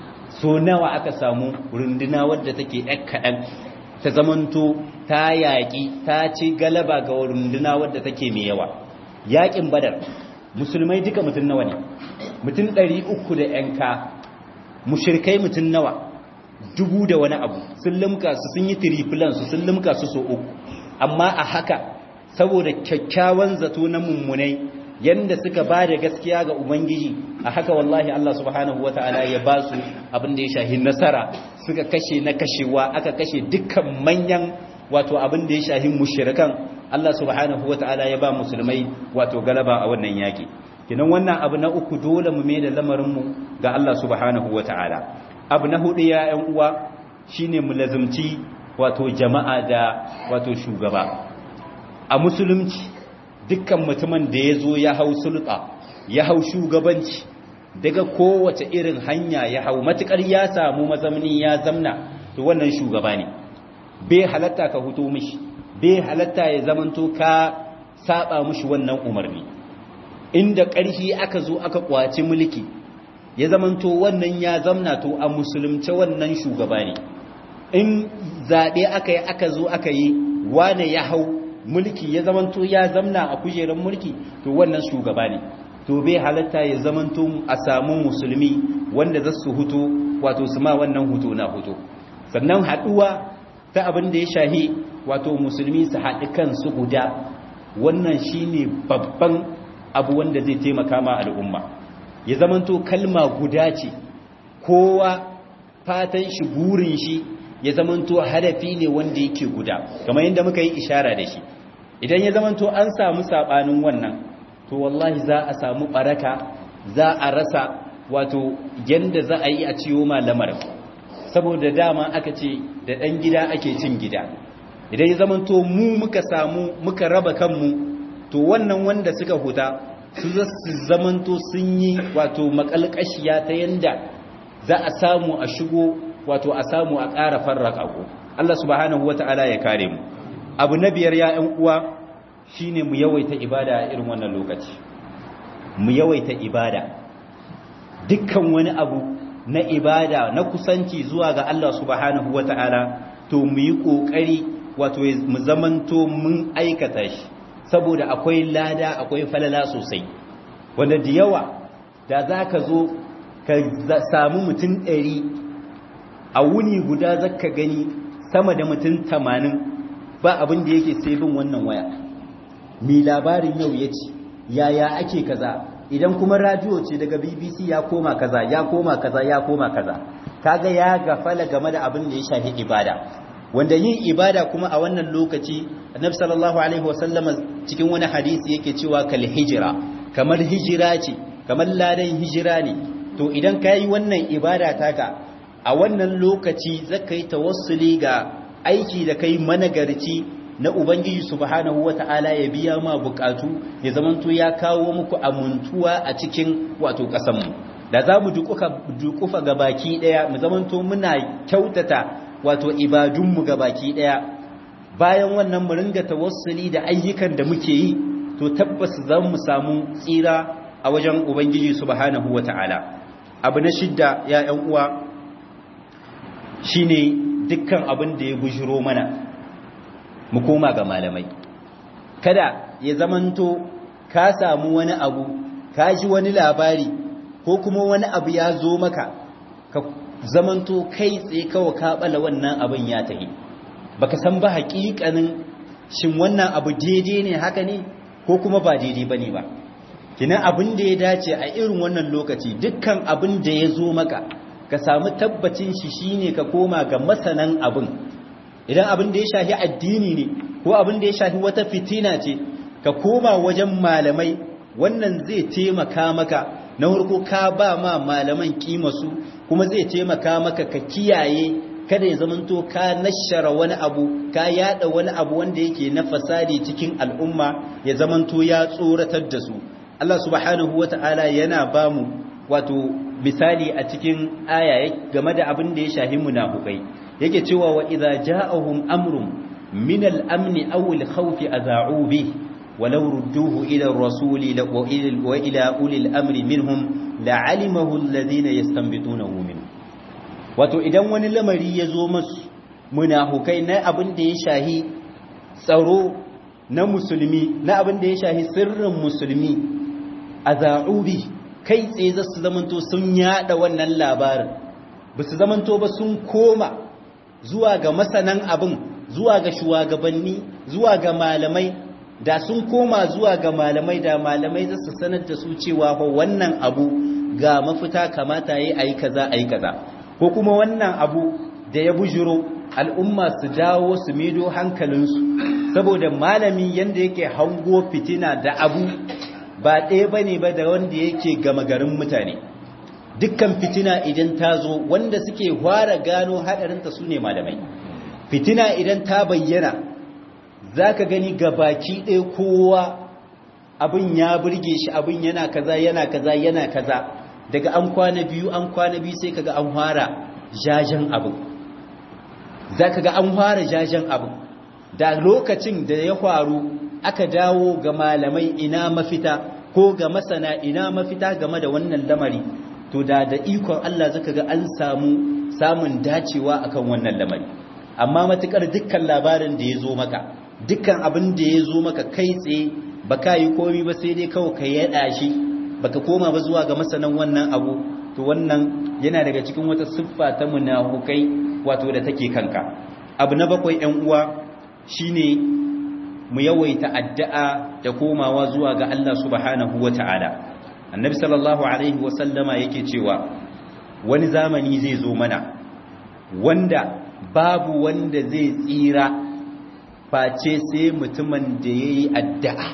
S2: so nawa aka samu runduna wadda take ɗan kaɗan ta zamanto ta yaƙi ta ci galaba ga runduna wadda take mai yawa yaƙin badar musulmai duka mutum nawa ne mutum ɗari uku da ‘yanka mushirkai mutum nawa dubu da wani abu sun limka su sun yi tirifilansu sun limka su so uku amma a haka saboda kyakkyawan zato na mummunai yanda suka ba da gaskiya ga ubangiji a haka wallahi Allah subhanahu wata'ala ya ba su abin da ya shahi nasara suka kashe na kashewa aka kashe dukkan manyan wato abin da ya shahi mushrikan Allah subhanahu wata'ala ya ba musulmai wato galaba a wannan yaki kinan wannan abu na uku dole mu mai da lamarin mu ga Allah subhanahu wata'ala abu na hudu ya ƴan uwa shine mu lazumci wato jama'a da wato shugaba a musulunci dukkan mutumin da ya zo ya hau sulta ya hau shugabanci daga kowace irin hanya ya hau matukar ya samu mazamni ya zamna to wannan shugaba ne bai halatta ka huto mishi bai halatta ya zamanto ka saba mishi wannan umarni inda ƙarfi aka zo aka kwaci mulki ya zamanto wannan ya zamna to a musulunce wannan shugaba ne in zaɓe aka yi aka zo aka yi wane ya hau mulki ya zamanto ya zamna a kujerar mulki to wannan shugaba ne to bai halatta ya zamanto a samu musulmi wanda za su huto wato su ma wannan huto na huto sannan haɗuwa ta abin da ya shahi wato musulmi su haɗi kansu guda wannan shine babban abu wanda zai taimaka ma al'umma ya zamanto kalma guda ce kowa fatan shi burin shi ya zamanto hadafi ne wanda yake guda kamar yadda muka yi ishara da shi idan ya zamanto an samu sabanin wannan to wallahi za a samu baraka za a rasa wato yanda za a yi a ciwo malamar saboda dama aka ce da ɗan gida ake cin gida idan ya zamanto mu muka samu muka raba kanmu to wannan wanda suka huta su za su zamanto sun yi wato makalkashiya ta yanda za a samu a shigo wato a samu a ƙara farraka ku Allah subhanahu wata'ala ya kare mu abu na biyar ya ƴan uwa shine mu yawaita ibada a irin wannan lokaci mu yawaita ibada dukkan wani abu na ibada na kusanci zuwa ga Allah subhanahu wata'ala to mu yi kokari wato mu zamanto mun aikata shi saboda akwai lada akwai falala sosai wanda da yawa da za ka zo ka samu mutum ɗari a wuni guda zaka gani sama da mutum tamanin ba abin da yake sai bin wannan waya mi labarin yau ya ce yaya ake kaza idan kuma radio ce daga bbc ya koma kaza ya koma kaza ya koma kaza kaga ya gafala game da abin da ya shafi ibada wanda yin ibada kuma a wannan lokaci annabi sallallahu alaihi wasallam cikin wani hadisi yake cewa kal hijira kamar hijira ce kamar ladan hijira ne to idan ka yi wannan ibada taka a wannan lokaci zaka yi tawassuli ga aiki da kai managarci na ubangiji subhanahu wata'ala ya biya ma bukatu ya zamanto ya kawo muku amuntuwa a cikin wato kasanmu da za mu dukufa ga baki daya mu zamanto muna kyautata wato ibadunmu ga baki daya bayan wannan mu ringa tawassuli da ayyukan da muke yi to tabbas za mu samu tsira a wajen ubangiji subhanahu wata'ala abu na shidda ya ‘yan uwa shi ne dukkan abin da ya bujiro mana mu koma ga malamai kada ya zamanto ka samu wani abu ka ji wani labari ko kuma wani abu ya zo maka ka zamanto kai tsaye kawai ka bala wannan abin ya tahi baka san ba haƙiƙanin shin wannan abu daidai ne haka ne ko kuma ba daidai bane ba kinan abin da ya dace a irin wannan lokaci dukkan abin da ya zo maka ka samu tabbacin shi shine ka koma ga masanan abin idan abin da ya shafi addini ne ko abin da ya shafi wata fitina ce ka koma wajen malamai wannan zai taimaka maka na farko ka ba ma malaman su kuma zai taimaka maka ka kiyaye kada ya zamanto ka nashara wani abu ka yada wani abu wanda yake na fasadi cikin al'umma ya zamanto ya tsoratar da su Allah subhanahu wata'ala yana ba mu wato misali a cikin aya game da abin da ya shahi munafukai yake cewa wa idza ja'ahum amrun min al-amn aw al-khawf adha'u bih walau rudduhu ila ar-rasul wa ila ulil amri minhum la'alimahu alladhina yastanbitunahu minhum wato idan wani lamari ya zo masu munafukai na abin da ya shahi tsaro na musulmi na abin da ya shahi sirrin musulmi a za'ubi kai tsaye za su zamanto sun yada wannan labarin ba su zamanto ba sun koma zuwa ga masanan abin zuwa ga shugabanni zuwa ga malamai da sun koma zuwa ga malamai da malamai za su sanar da su cewa wannan abu ga mafita kamata yi a yi kaza a yi kaza ko kuma wannan abu da ya bujiro al'umma su dawo su mido hankalinsu saboda malami yadda yake hango fitina da abu ba ɗaya ba ne ba da wanda yake gama garin mutane dukkan fitina idan ta zo wanda suke fara gano haɗarinta su ne malamai fitina idan ta bayyana za ka gani ga baki ɗaya kowa abin ya burge shi abin yana kaza yana kaza yana kaza daga an kwana biyu an kwana biyu sai kaga an fara jajen abin za ka ga an fara jajen abin da lokacin da ya faru aka dawo ga malamai ina mafita ko ga masana ina mafita game da wannan lamari to da da ikon Allah zaka ga an samu samun dacewa akan wannan lamari amma matukar dukkan labarin da ya zo maka dukkan abin da ya zo maka kai tsaye baka yi komi ba sai dai kawai ka yada shi baka koma ba zuwa ga masanan wannan abu to wannan yana daga cikin wata siffa ta munafukai wato da take kanka abu na bakwai ƴan uwa shine mu yawaita addu'a da komawa zuwa ga Allah subhanahu wata'ala annabi sallallahu alaihi wa sallama yake cewa wani zamani zai zo mana wanda babu wanda zai tsira face sai mutumin da yayi addu'a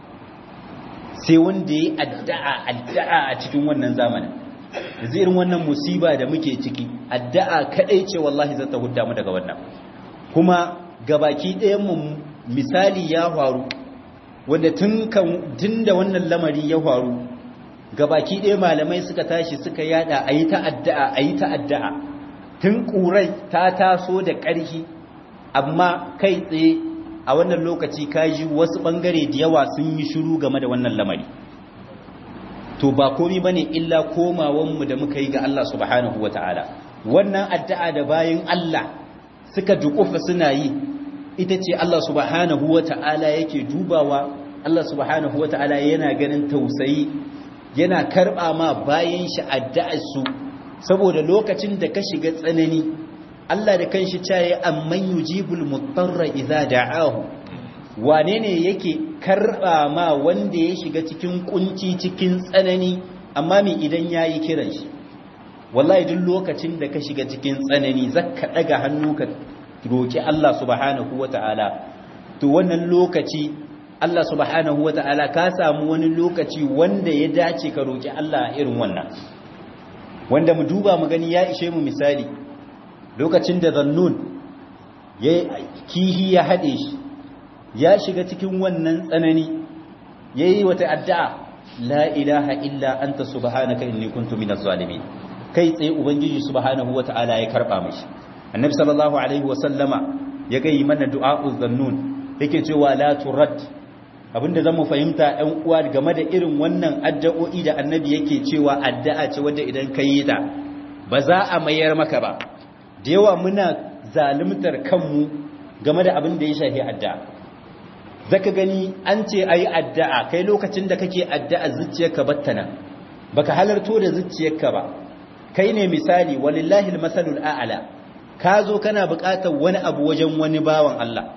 S2: sai wanda yayi addu'a addu'a a cikin wannan zamanin yanzu irin wannan musiba da muke ciki addu'a kadai ce wallahi zata hudda mu daga wannan kuma gabaki ɗayan mu misali ya faru wanda tun kan tunda wannan lamari ya faru gabaki ɗaya malamai suka tashi suka yada ayi ta addu'a ayi ta addu'a tun ƙurai ta taso da ƙarfi amma kai tsaye a wannan lokaci kaji wasu ɓangare da yawa sun yi shiru game da wannan lamari to ba komi ba ne illa komawanmu da muka yi ga Allah subhanahu wa ta'ala wannan addu'a da bayan Allah suka dukufa suna yi ita ce Allah subhanahu wa ta'ala yake dubawa Allah subhanahu wa ta'ala yana ganin tausayi yana karɓa ma bayan shi addu'arsu saboda lokacin da ka shiga tsanani Allah da kanshi caye amman yujibul mutarra idza da'ahu wane ne yake karba ma wanda ya shiga cikin kunci cikin tsanani amma me idan yayi kiran shi wallahi duk lokacin da ka shiga cikin tsanani zaka daga hannu ka roki Allah subhanahu wataala to wannan lokaci Allah subhanahu wataala ka samu wani lokaci wanda ya dace ka roki Allah irin wannan wanda mu duba mu gani ya ishe mu misali lokacin da zannun ya kihi ya haɗe shi ya shiga cikin wannan tsanani ya yi wata addu'a la ilaha illa anta subhanaka inni kuntu minaz zalimin kai tsaye ubangiji subhanahu wata'ala ya karba mishi annabi sallallahu alaihi wa sallama ya gayi mana du'a'uz zannun yake cewa la turad abinda zamu fahimta ɗan uwa game da irin wannan addu'o'i da annabi yake cewa addu'a ce wadda idan ka yi ta ba za a mayar maka ba da yawa muna zalimtar kanmu game da abin da ya shafi addu'a zaka gani an ce ayi addu'a kai lokacin da kake addu'a zuciyarka battana baka halarto da zuciyarka ba kai ne misali walillahi almasalul a'la ka zo kana buƙatar wani abu wajen wani bawan Allah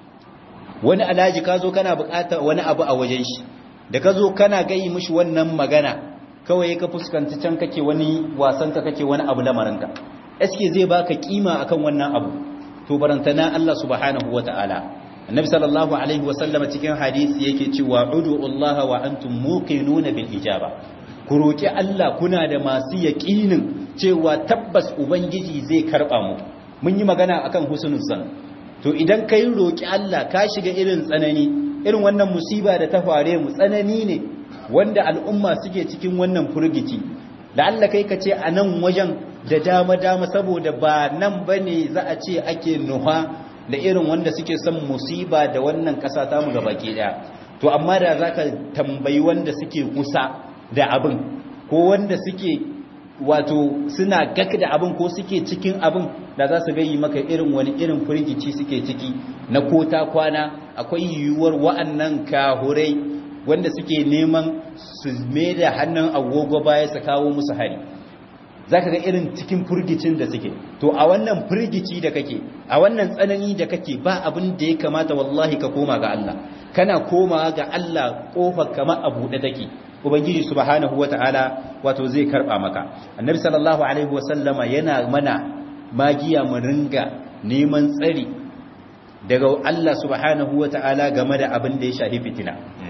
S2: wani alaji ka zo kana buƙatar wani abu a wajen shi da ka zo kana gayi mishi wannan magana kawai ka fuskanci can kake wani wasan ka kake wani abu lamarinka eske zai baka kima akan wannan abu to barantana Allah subhanahu wataala annabi sallallahu alaihi wasallam cikin hadisi yake cewa udu Allah wa antum muqinuna bil ijaba ku roki Allah kuna da masu yaqinin cewa tabbas ubangiji zai karba mu mun yi magana akan husnul zan to idan kai roki Allah ka shiga irin tsanani irin wannan musiba da ta fare mu tsanani ne wanda al'umma suke cikin wannan furgici da Allah kai ka ce a nan wajen da dama-dama saboda ba nan ba ne za a ce ake nuha da irin wanda suke son musiba da wannan ƙasa ta mu gabaki ɗaya to amma da za ka tambayi wanda suke kusa da abin ko wanda suke wato suna gak da abin ko suke cikin abin da za su gayi maka irin wani irin firgici suke ciki na kota kwana akwai yiwuwar wa'annan kahurai wanda suke neman su mai da hannun agogo baya su kawo musu hari za ka ga irin cikin firgicin da suke to a wannan firgici da kake a wannan tsanani da kake ba abin da ya kamata wallahi ka koma ga Allah kana koma ga Allah kofar kama a buɗe take ubangiji subhanahu wata'ala wato zai karba maka annabi sallallahu alaihi wasallama yana mana magiya mu ringa neman tsari daga Allah subhanahu wata'ala game da abin da ya shafi fitina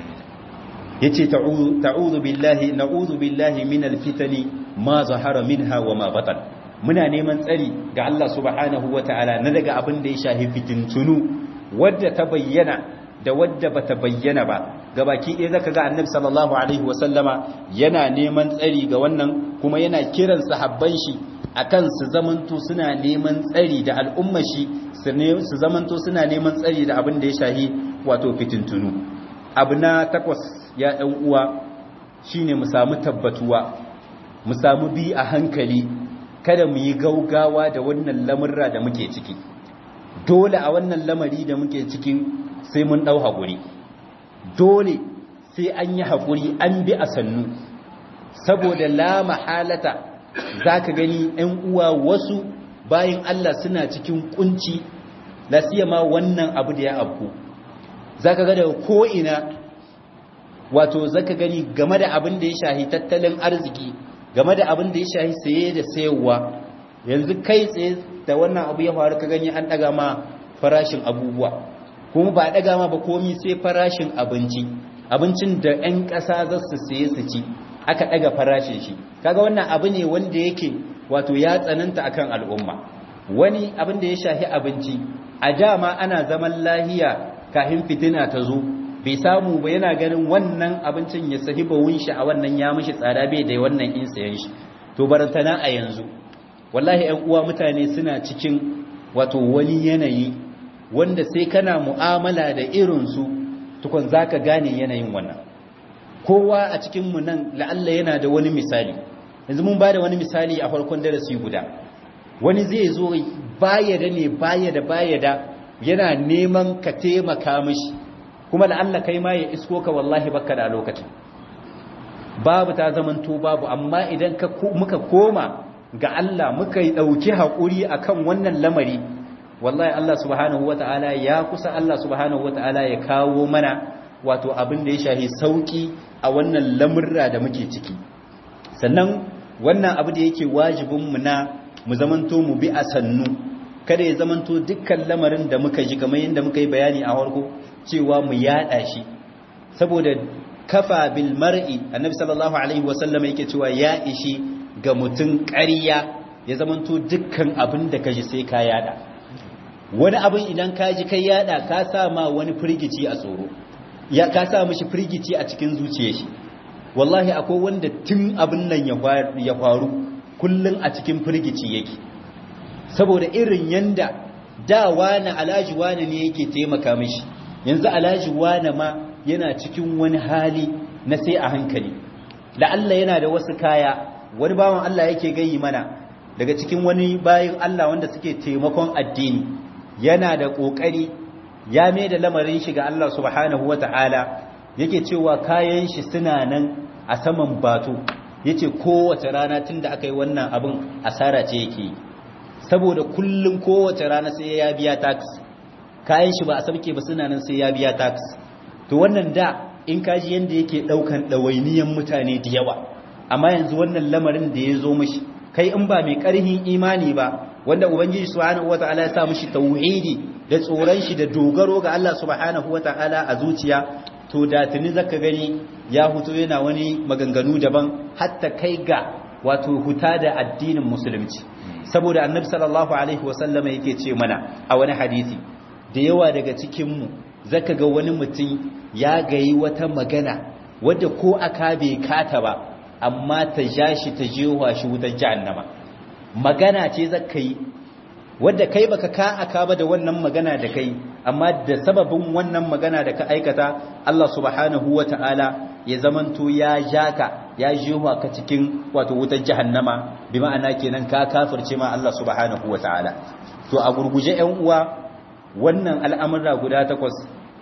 S2: yace ta'udhu billahi na'udhu billahi minal fitani ma zahara minha wa ma batan muna neman tsari ga Allah subhanahu wata'ala na daga abin da ya shafi fitintunu wadda ta bayyana da wadda bata bayyana ba gabaki ɗaya zaka ga annabi sallallahu alaihi wasallama yana neman tsari ga wannan kuma yana kiran sahabban shi akan su zamanto suna neman tsari da al'ummar shi su zamanto suna neman tsari da abin da ya shahi wato fitintunu abu na takwas ya ɗan uwa shine mu samu tabbatuwa mu samu bi a hankali kada mu yi gaugawa da wannan lamurra da muke ciki dole a wannan lamari da muke ciki sai mun ɗau haƙuri dole sai an yi haƙuri an bi a sannu saboda la mahalata za ka gani ‘yan uwa wasu bayan Allah suna cikin kunci ma wannan abu da ya abu za ka ga daga ko'ina wato za ka gani game da abin da ya shahi tattalin arziki game da abin da ya shahi saye da sayarwa yanzu kai tsaye da wannan abu ya faru ka gani an ɗaga ma farashin abubuwa kuma ba ɗaga ma ba komi sai farashin abinci abincin da 'yan ƙasa za su saye su ci aka ɗaga farashin shi kaga wannan abu ne wanda yake wato ya tsananta akan al'umma wani abin da ya shahi abinci a dama ana zaman lahiya kafin fitina ta zo bai samu ba yana ganin wannan abincin ya sahi bawun shi a wannan ya mishi tsada bai da wannan in sayan shi to barantana a yanzu wallahi 'yan uwa mutane suna cikin wato wani yanayi wanda sai kana mu'amala da irinsu tukun za ka gane yanayin wannan kowa a cikinmu nan la'alla yana da wani misali yanzu mun ba da wani misali a farkon darasi guda wani zai zo baya da ne baya da baya da yana neman ka taimaka mishi kuma la'alla kai ma ya isko ka wallahi baka da lokacin babu ta zamanto babu amma idan muka koma ga Allah muka yi ɗauki haƙuri akan wannan lamari wallahi Allah subhanahu wata'ala ya kusa Allah subhanahu wata'ala ya kawo mana wato abin da ya shahi sauki a wannan lamurra da muke ciki sannan wannan abu da yake wajibin mu na mu zamanto mu bi a sannu kada ya zamanto dukkan lamarin da muka ji kamar yadda muka yi bayani a farko cewa mu yada shi saboda kafa bil mar'i annabi sallallahu alaihi wasallam yake cewa ya ishi ga mutum ƙarya ya zamanto dukkan abin da kaji sai ka yada wani abin idan ka ji kai yada ka sa ma wani firgici a tsoro ya ka sa mishi firgici a cikin zuciyar shi wallahi akwai wanda tun abin nan ya faru kullun a cikin firgici yake saboda irin yanda da wani alaji wani ne yake taimaka mishi yanzu alaji wani ma yana cikin wani hali na sai a hankali da Allah yana da wasu kaya wani bawan Allah yake gayi mana daga cikin wani bayan Allah wanda suke taimakon addini yana da ƙoƙari ya mai da lamarin shi ga Allah subhanahu wata'ala yake cewa kayan shi suna nan a saman bato yace kowace rana tun da aka yi wannan abin asara ce yake saboda kullum kowace rana sai ya biya tax kayan shi ba a sabke ba suna nan sai ya biya tax to wannan da in kaji yanda yake daukan ɗawainiyan mutane da yawa amma yanzu wannan lamarin da ya zo mashi kai in ba mai ƙarhin imani ba wanda ubangiji subhanahu wataala ya sa mishi tauhidi da tsoron shi da dogaro ga Allah subhanahu wataala a zuciya to da tuni zaka gani ya huto yana wani maganganu daban hatta kai ga wato huta da addinin musulunci saboda annabi sallallahu alaihi wasallama yake ce mana a wani hadisi da yawa daga cikinmu zaka ga wani mutum ya gayi wata magana wadda ko aka bai kata ba amma ta ja shi ta jewa shi wutar jahannama magana ce zaka yi wadda kai baka ka aka ba da wannan magana da kai amma da sababin wannan magana da ka aikata Allah subhanahu wata'ala ya zamanto ya jaka ya jewa ka cikin wato wutar jahannama bi ma'ana kenan ka kafirce ma Allah subhanahu wata'ala to a gurguje ƴan uwa wannan al'amura guda takwas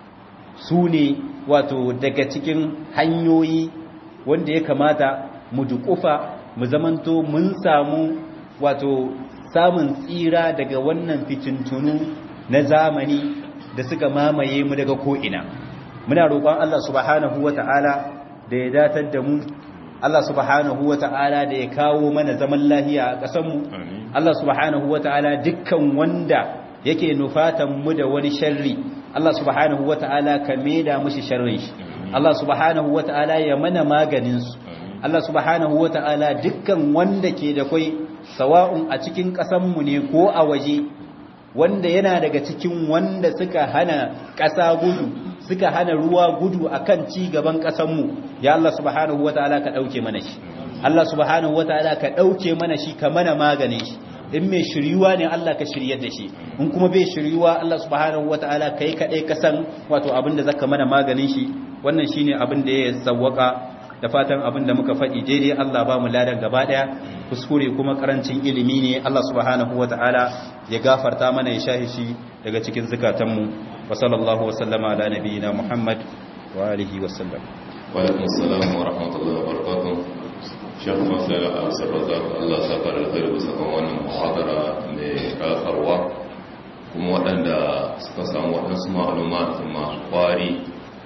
S2: su ne wato daga cikin hanyoyi wanda ya kamata mu dukufa mu zamanto mun samu wato samun tsira daga wannan fitintunu na zamani da suka mamaye mu daga ko'ina muna roƙon Allah subhanahu wa ta'ala da ya datar da mu Allah subhanahu wa ta'ala da ya kawo mana zaman lahiya a ƙasanmu Allah subhanahu wa ta'ala dukkan wanda yake nufatan mu da wani sharri Allah subhanahu wata'ala ka maida mushi sharrin shi Allah subhanahu wata'ala ya mana maganin su Allah subhanahu wata'ala dukkan wanda ke da kai sawa'un a cikin ƙasan mu ne ko a waje wanda yana daga cikin wanda suka hana ƙasa gudu suka hana ruwa gudu akan ci gaban ƙasan mu ya Allah subhanahu wata'ala ka dauke mana shi Allah subhanahu wata'ala ka dauke mana shi ka mana maganin shi in mai shiryuwa ne Allah ka shiryar da shi in kuma bai shiryuwa Allah subhanahu wataala kai kadai ka san wato abinda zaka mana maganin shi wannan shine abin da ya sawwaka da fatan abin da muka faɗi daidai Allah ba mu ladan gaba daya kuskure kuma karancin ilimi ne Allah subhanahu wataala ya gafarta mana ya shahi shi daga cikin zakatan mu wa sallallahu wa sallama ala nabiyyina Muhammad wa alihi wa sallam
S1: wa alaikum assalam wa rahmatullahi wa barakatuh shekh masala a sarrafa Allah saka alkhairu bisa kan wannan muhadara mai kafarwa kuma waɗanda suka samu waɗansu ma'aluma masu kwari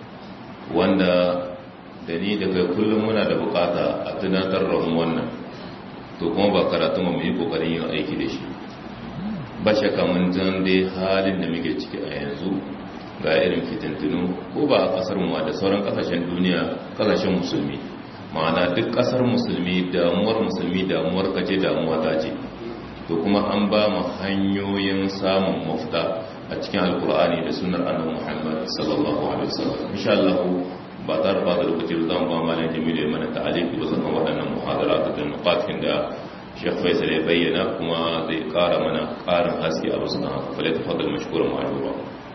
S1: wanda da ni da kai kullum muna da bukata a tunatar da mu wannan to kuma ba karatu mu yi kokarin yin aiki da shi ba shakka mun jan dai halin da muke ciki a yanzu ga irin fitintunu ko ba a kasar mu da sauran kasashen duniya kasashen musulmi ma'ana duk kasar musulmi damuwar musulmi damuwar kace damuwa ta ce to kuma an ba mu hanyoyin samun mafita a cikin alkur'ani da sunnar annabi Muhammad sallallahu alaihi wasallam insha Allah ba tar ba da lokaci da zan ba malam Jamilu mana ta'aliki ba sakan waɗannan muhadarat da nuqatin da Sheikh Faisal ya bayyana kuma zai ƙara mana ƙarin haske a wasu na haka falai tafaddal mashkuran ma'ajura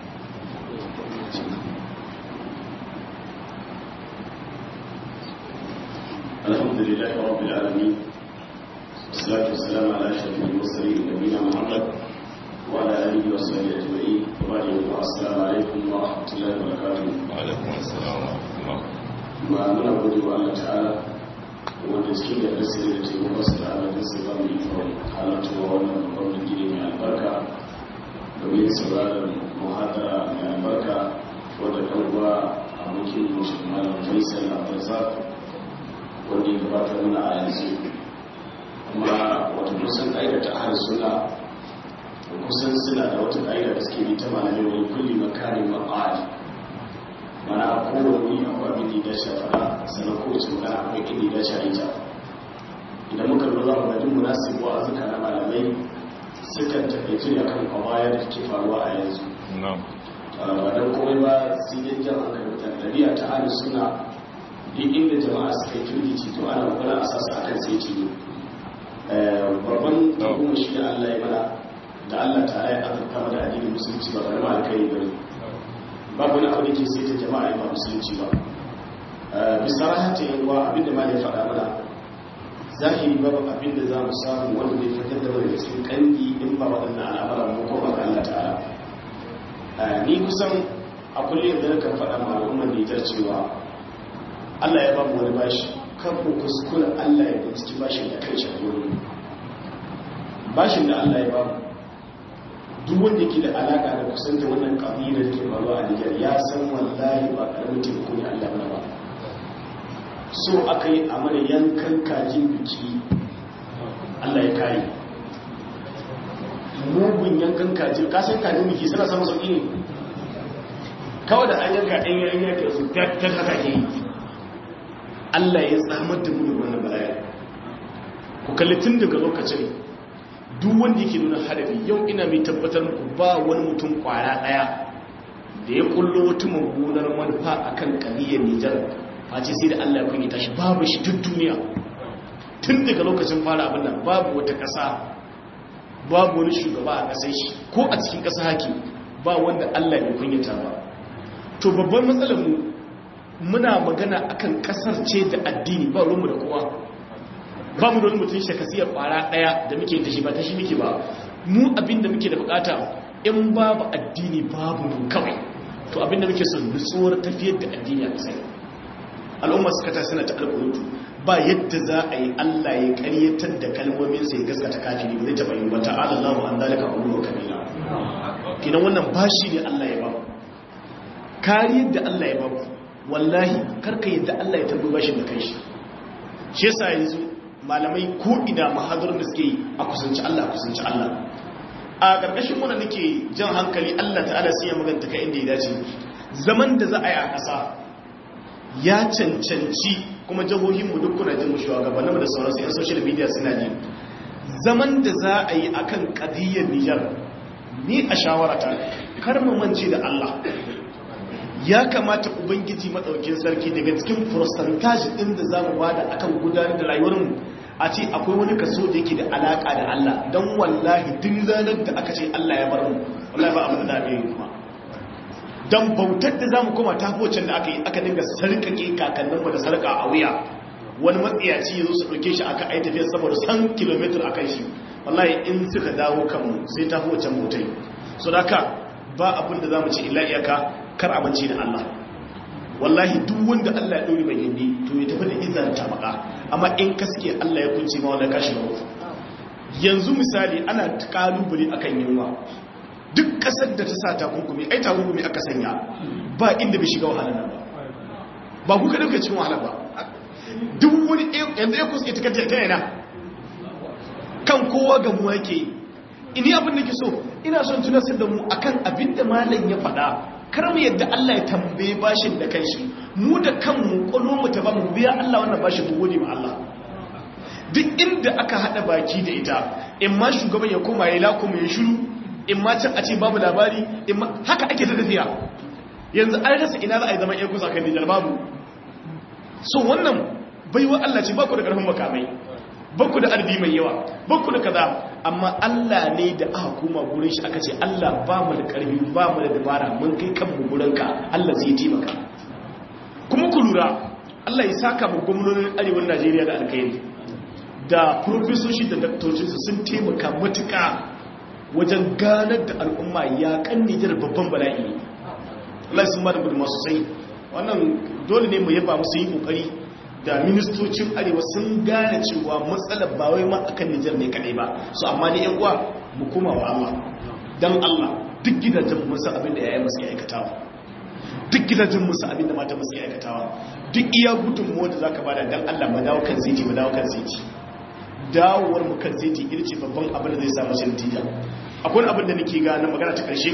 S3: الحمد لله رب العالمين والصلاة والسلام على أشرف المرسلين نبينا محمد وعلى آله وصحبه أجمعين وبعد السلام عليكم ورحمة الله وبركاته
S1: وعليكم السلام ورحمة الله
S3: ما من أقول الله تعالى wanda cikin da rasiri da taimako su da ala nasa ba mu ikon halartuwa wannan babban gini mai albarka domin sauraron muhadara mai albarka wadda ɗan uwa abokin mushi malam faisal abdulrazak wanda ya gabatar mana a yanzu kuma wata kusan ƙa'idar ta ahal suna kusan suna da wata ƙa'ida da suke bi ta malamai wani kulli makarin ma'ad mana a kowane akwai abin da ya dace a fara sannan kowace magana akwai inda ya dace a ita idan muka lura za mu ga duk munasibu a zuka na malamai sukan taƙaitu ne akan kwamaya da ke faruwa a yanzu ba don komai ba sai dai jan hankali mutane ɗabi'a ta ahal suna duk inda jama'a suka yi firgici to ana kokarin a sasa akan sai ci ne babban kuma shi da Allah ya mana da Allah ta ya azurta mana addinin musulunci ba karama alkai bane babu wani abu da ke sai ta jama'a ba musulunci ba bisa rahata yan uwa abinda ma ya faɗa mana zahiri babu abinda za mu samu wanda zai fitar da wani cikin kandi in ba waɗannan al'amuran mu ko ba Allah ta'ala ni kusan a kullum da nakan faɗa ma al'ummar Nijar cewa Allah ya bamu wani bashi kan ku kuskura Allah ya binciki bashin da kai shagoro bashin da Allah ya bamu duk wanda ke da alaka da kusanta wannan kabila da ke faruwa a Nijar ya san wallahi ba karamin taimako ne Allah mana ba so aka yi a mana yankan kajin biki Allah ya kare mugun yankan kajin kasan kajin biki suna samun sauƙi ne kawai da an yanka ɗan yayin yake su ta haka ke yi Allah ya tsamar da mu da wannan bala'i kalli tun daga lokacin duk wanda yake nuna hadafi yau ina mai tabbatar muku ba wani mutum kwara daya da ya kullo wata mummunar manufa akan kaliyar Nijar face sai da Allah ya kunyata shi babu shi duk duniya tun daga lokacin fara abin nan babu wata ƙasa babu wani shugaba a ƙasar shi ko a cikin ƙasa haki ba wanda Allah ya kunyata ba to babban matsalar mu muna magana akan ƙasar ce da addini ba ruwanmu da kowa ba mu da wani mutum shakasiyar ƙwara ɗaya da muke da shi ba ta shi muke ba mu abin da muke da bukata in babu addini babu mu kawai to abin da muke son nutsuwar tafiyar da addini a ƙasar al'umma suka ta suna ta alƙunutu ba yadda za a yi Allah ya ƙaryatar da kalmominsa ya gaskata kafiri ba zai taɓa yi wata alallahu an zalika abubuwa kabila kinan wannan bashi ne Allah ya ba kariyar da Allah ya ba wallahi karka yadda Allah ya tabbi bashin da kai shi shi yasa yanzu malamai ko ina mahadurin da suke a kusanci Allah kusanci Allah a ƙarƙashin wannan nake jan hankali Allah ta'ala sai ya maganta ka inda ya dace zaman da za a yi a ƙasa ya cancanci kuma jihohinmu duk kuna jin shugabanninmu da sauransu yan social media suna ji zaman da za a yi akan ƙadiyyar Nijar ni a shawarata kar mu mance da Allah ya kamata ubangiji maɗaukin sarki daga cikin percentage ɗin da za mu bada akan gudanar da rayuwarmu a ce akwai wani kaso da yake da alaƙa da Allah don wallahi duk ranar da aka ce Allah ya bar mu wallahi ba abin da za a yi kuma don bautar da za mu koma ta hocin da aka yi aka dinga sarƙaƙe kakanninmu da sarƙa a wuya wani matsiyaci ya zo su ɗauke shi aka ai tafiya saboda san kilomitar a kan shi wallahi in suka dawo kanmu sai ta hocin motai so da ka ba abin da za mu ce illa iyaka kar amince da Allah wallahi duk wanda Allah ya ɗori mai gindi to ya tafi da izar ta baka amma in kaske Allah ya kunce ma wanda kashi ba yanzu misali ana kalubale akan yunwa duk kasar da ta sa takunkumi ai takunkumi aka sanya ba inda bai shiga wahala nan ba ba ku kada cikin wahala ba duk wani yanzu ya kusa ita ta yana kan kowa ga mu yake ini abin da ke so ina son tunasar da mu akan abin da malam ya faɗa kar mu yadda Allah ya tambaye bashin da kanshi mu da kanmu kwallo mu ta ba mu biya Allah wannan bashin mu gode ma Allah duk inda aka hada baki da ita in ma shugaban ya koma ya lakumu ya shiru in ma can a ce babu labari in ma haka ake ta tafiya yanzu an rasa ina za a yi zaman yan kusa kan Nijar babu so wannan baiwa Allah ce ba ku da karfin makamai ba ku da arbi mai yawa ba ku da kaza amma Allah ne da aka koma gurin shi aka ce Allah ba mu da karfi ba mu da dabara mun kai kanmu gurin ka Allah zai taimaka kuma ku lura Allah ya saka mu gwamnonin arewacin Najeriya da alkhairi da profesoshi da daktocinsu sun taimaka matuƙa wajen ganar da al'umma ya kan Nijar babban bala'i Allah sun ba da gudunma sosai wannan dole ne mu yaba musu yi kokari da ministocin arewa sun gane cewa matsalar ba wai ma akan Nijar ne kadai ba so amma ne yan uwa mu koma wa Allah dan Allah duk gidajen mu san abin da yayin musu aikatawa duk gidajen mu san abin da mata musu aikatawa duk iya gudun mu da zaka bada dan Allah mu dawo kan ziti mu dawo kan ziti dawowar mu kan ziti irce babban abin da zai samu shi natija akwai abin da nake ga na magana ta karshe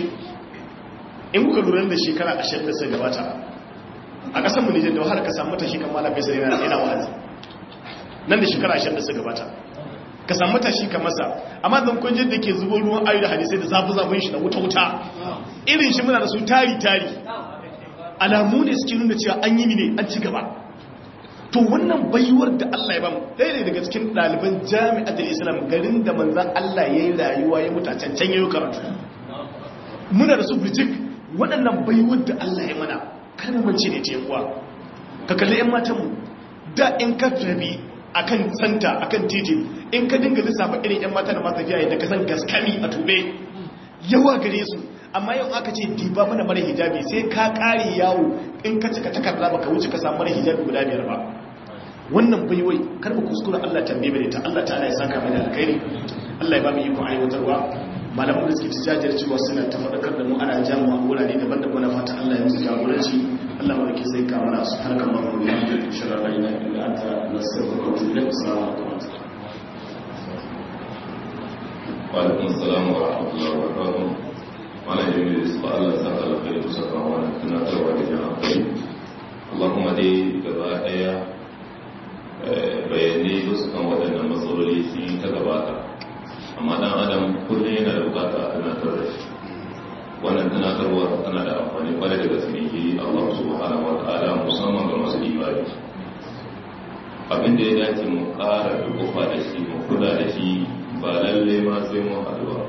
S3: in kuka lura da shekara 20 da suka gabata a ƙasar mu Nijar da wahala ka samu matashi kan malam Faisal yana yana wa'azi nan da shekara 20 da suka gabata ka samu matashi kan masa amma zan kun da ke zubo ruwan ayu da hadisai da zafi zafin shi da wuta wuta irin shi muna da su tari tari alamu ne suke nuna cewa an yi ne an ci gaba to wannan baiwar da Allah ya bamu ɗaya ne daga cikin ɗaliban jami'atul islam garin da manzan Allah ya yi rayuwa ya mutu a cancan yayi karatu muna da su birjik waɗannan baiwar da Allah ya mana kana mance ne ta yakuwa ka kalli 'yan matanmu da in ka tafi a kan santa a kan titi in ka dinga lissafa irin 'yan mata da masu tafiya yadda ka san gaskami a tube yawa gare su amma yau aka ce diba mana mara hijabi sai ka kare yawo in ka cika takarda baka wuce ka samu mara hijabi guda biyar ba wannan baiwai kar mu kuskura Allah tambaye bane ta Allah ta'ala ya saka mana alkhairi Allah ya ba mu iko aiwatarwa malaman da suke tijajar cewa suna ta faɗakar da mu ana jamu a wurare daban-daban na fata Allah ya musu jagoranci Allah ma ke sai ka mana su harkar mamu da yake shirar rayuwa illa anta nasaruka wa tu'minu assalamu alaikum
S1: wa alaikum assalam wa rahmatullahi wa barakatuh wala jami'u su Allah saka alkhairi kusa kan wannan tunatarwa da jama'a kai Allahumma dai gaba daya bayanai su kan waɗannan matsaloli su tana da amfani kwarai da gaske ne Allah subhanahu wa ta'ala musamman ga masu ibadi abin da ya dace mu ƙara dukufa da shi mu kula da shi ba lalle ma sai mu haɗu ba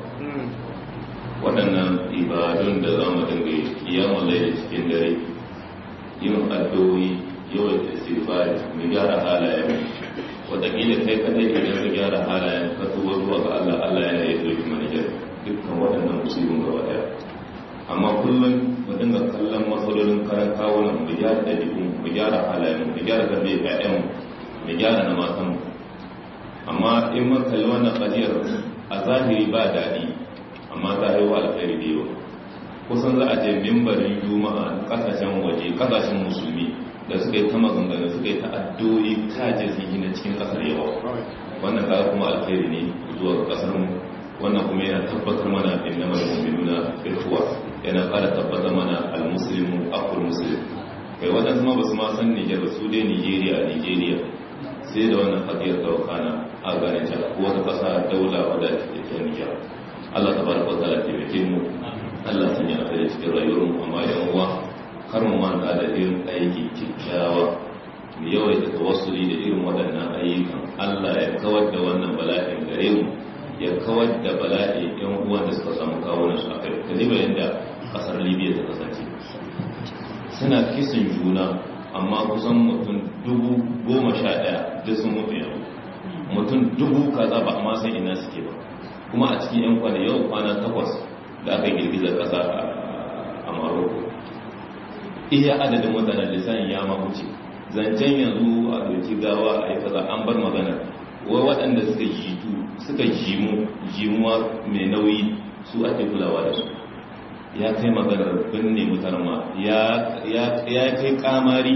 S1: waɗannan ibadun da za mu dinga yi kiyamun laili cikin dare yin addu'o'i yawan istighfari mu gyara halayen wataƙila kai kadai idan ka gyara halayen ka tuba zuwa ga Allah Allah yana yi doki mana gyara dukkan waɗannan musibin gaba ɗaya amma kullum mu dinga kallon matsalolin karan kawunan mu gyara ɗabi'un mu gyara halayen mu gyara tarbiyyar ƴaƴan mu gyara na matan mu amma in mun kalli wannan ƙadiyar a zahiri ba daɗi amma ta haihuwa alkhairi da yawa kusan za a je mimbarin juma'a ƙasashen waje ƙasashen musulmi da suka yi ta maganganu suka yi ta addu'o'i kaje sun yi na cikin ƙasar yawa wannan kaga kuma alkhairi ne zuwa ga ƙasar mu wannan kuma yana tabbatar mana inna mal mu'minuna ikhwa yana ƙara tabbatar mana al-muslimu aqul muslim kai waɗansu ma ba su ma san Nijar ba su dai Nijeriya Nijeriya sai da wannan hadiyar daukana a ganin ta ko wata ƙasa daula wadda ke Nijar Allah tabaraka wa ta'ala taimake mu Allah sanya a cikin rayuwar mu amma yan uwa kar mu manta da irin aiki kyakkyawa mu yawaita tawassuli da irin waɗannan ayyukan Allah ya kawar da wannan bala'in gare mu ya kawar da bala'i yan uwan da suka samu kawunan su akai kaliba yadda kasar Libya ta kasance suna kisan juna amma kusan mutum dubu goma sha ɗaya duk sun mutu yau mutum dubu kaza ba amma san ina suke ba kuma a cikin yan kwana yau kwana takwas da aka girgizar ƙasa a Morocco iya adadin mutanen lissanin ya mahuce zancen yanzu a doki gawa a yi kaza an bar magana wai waɗanda suka jitu suka jimu jimuwa mai nauyi su ake kulawa da su ya kai maganar binne mutanen ma ya kai kamari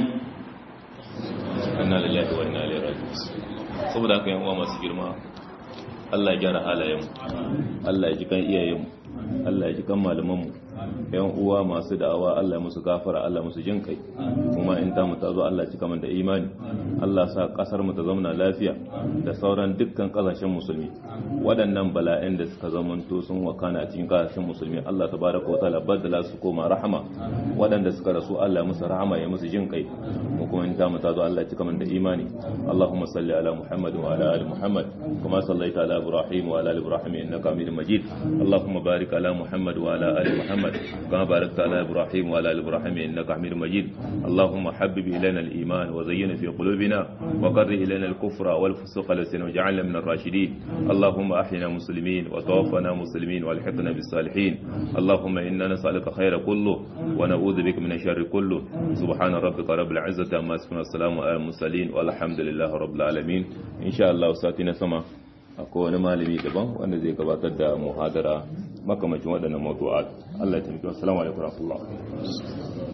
S1: anna lillahi wa inna ilaihi raji'un saboda haka yan uwa masu girma Allah ya gyara halayen Allah ya ji kan iyayen Allah ya ji kan malaman mu yan uwa masu da'awa Allah musu gafara Allah musu jin kai kuma in ta mu ta zo Allah cika man da imani Allah sa kasar mu ta zauna lafiya da sauran dukkan kasashen musulmi waɗannan bala'in da suka zamanto sun wakana a cikin kasashen musulmi Allah tabaraka wa ta'ala badala su koma rahama waɗanda suka rasu Allah musu rahama ya musu jin kai mu kuma in ta mu ta zo Allah cika man da imani Allahumma salli ala Muhammad wa ala ali Muhammad kama sallaita ala Ibrahim wa ala ali Ibrahim innaka Hamidum Majid Allahumma barik ala Muhammad wa ala ali Muhammad كما باركت على إبراهيم وعلى آل إبراهيم إنك حميد مجيد اللهم حبب إلينا الإيمان وزين في قلوبنا وقر إلينا الكفر والفسوق والعصيان واجعلنا من الراشدين اللهم أحينا مسلمين وتوفنا مسلمين والحقنا بالصالحين اللهم إنا نسألك خير كله ونعوذ بك من الشر كله سبحان ربك رب العزة عما يصفون والسلام على المرسلين والحمد لله رب العالمين إن شاء الله ساتنا سما akwai wani malami daban wanda zai gabatar da muhadara makamacin waɗannan mawdu'at Allah ya taimake wassalamu alaikum warahmatullahi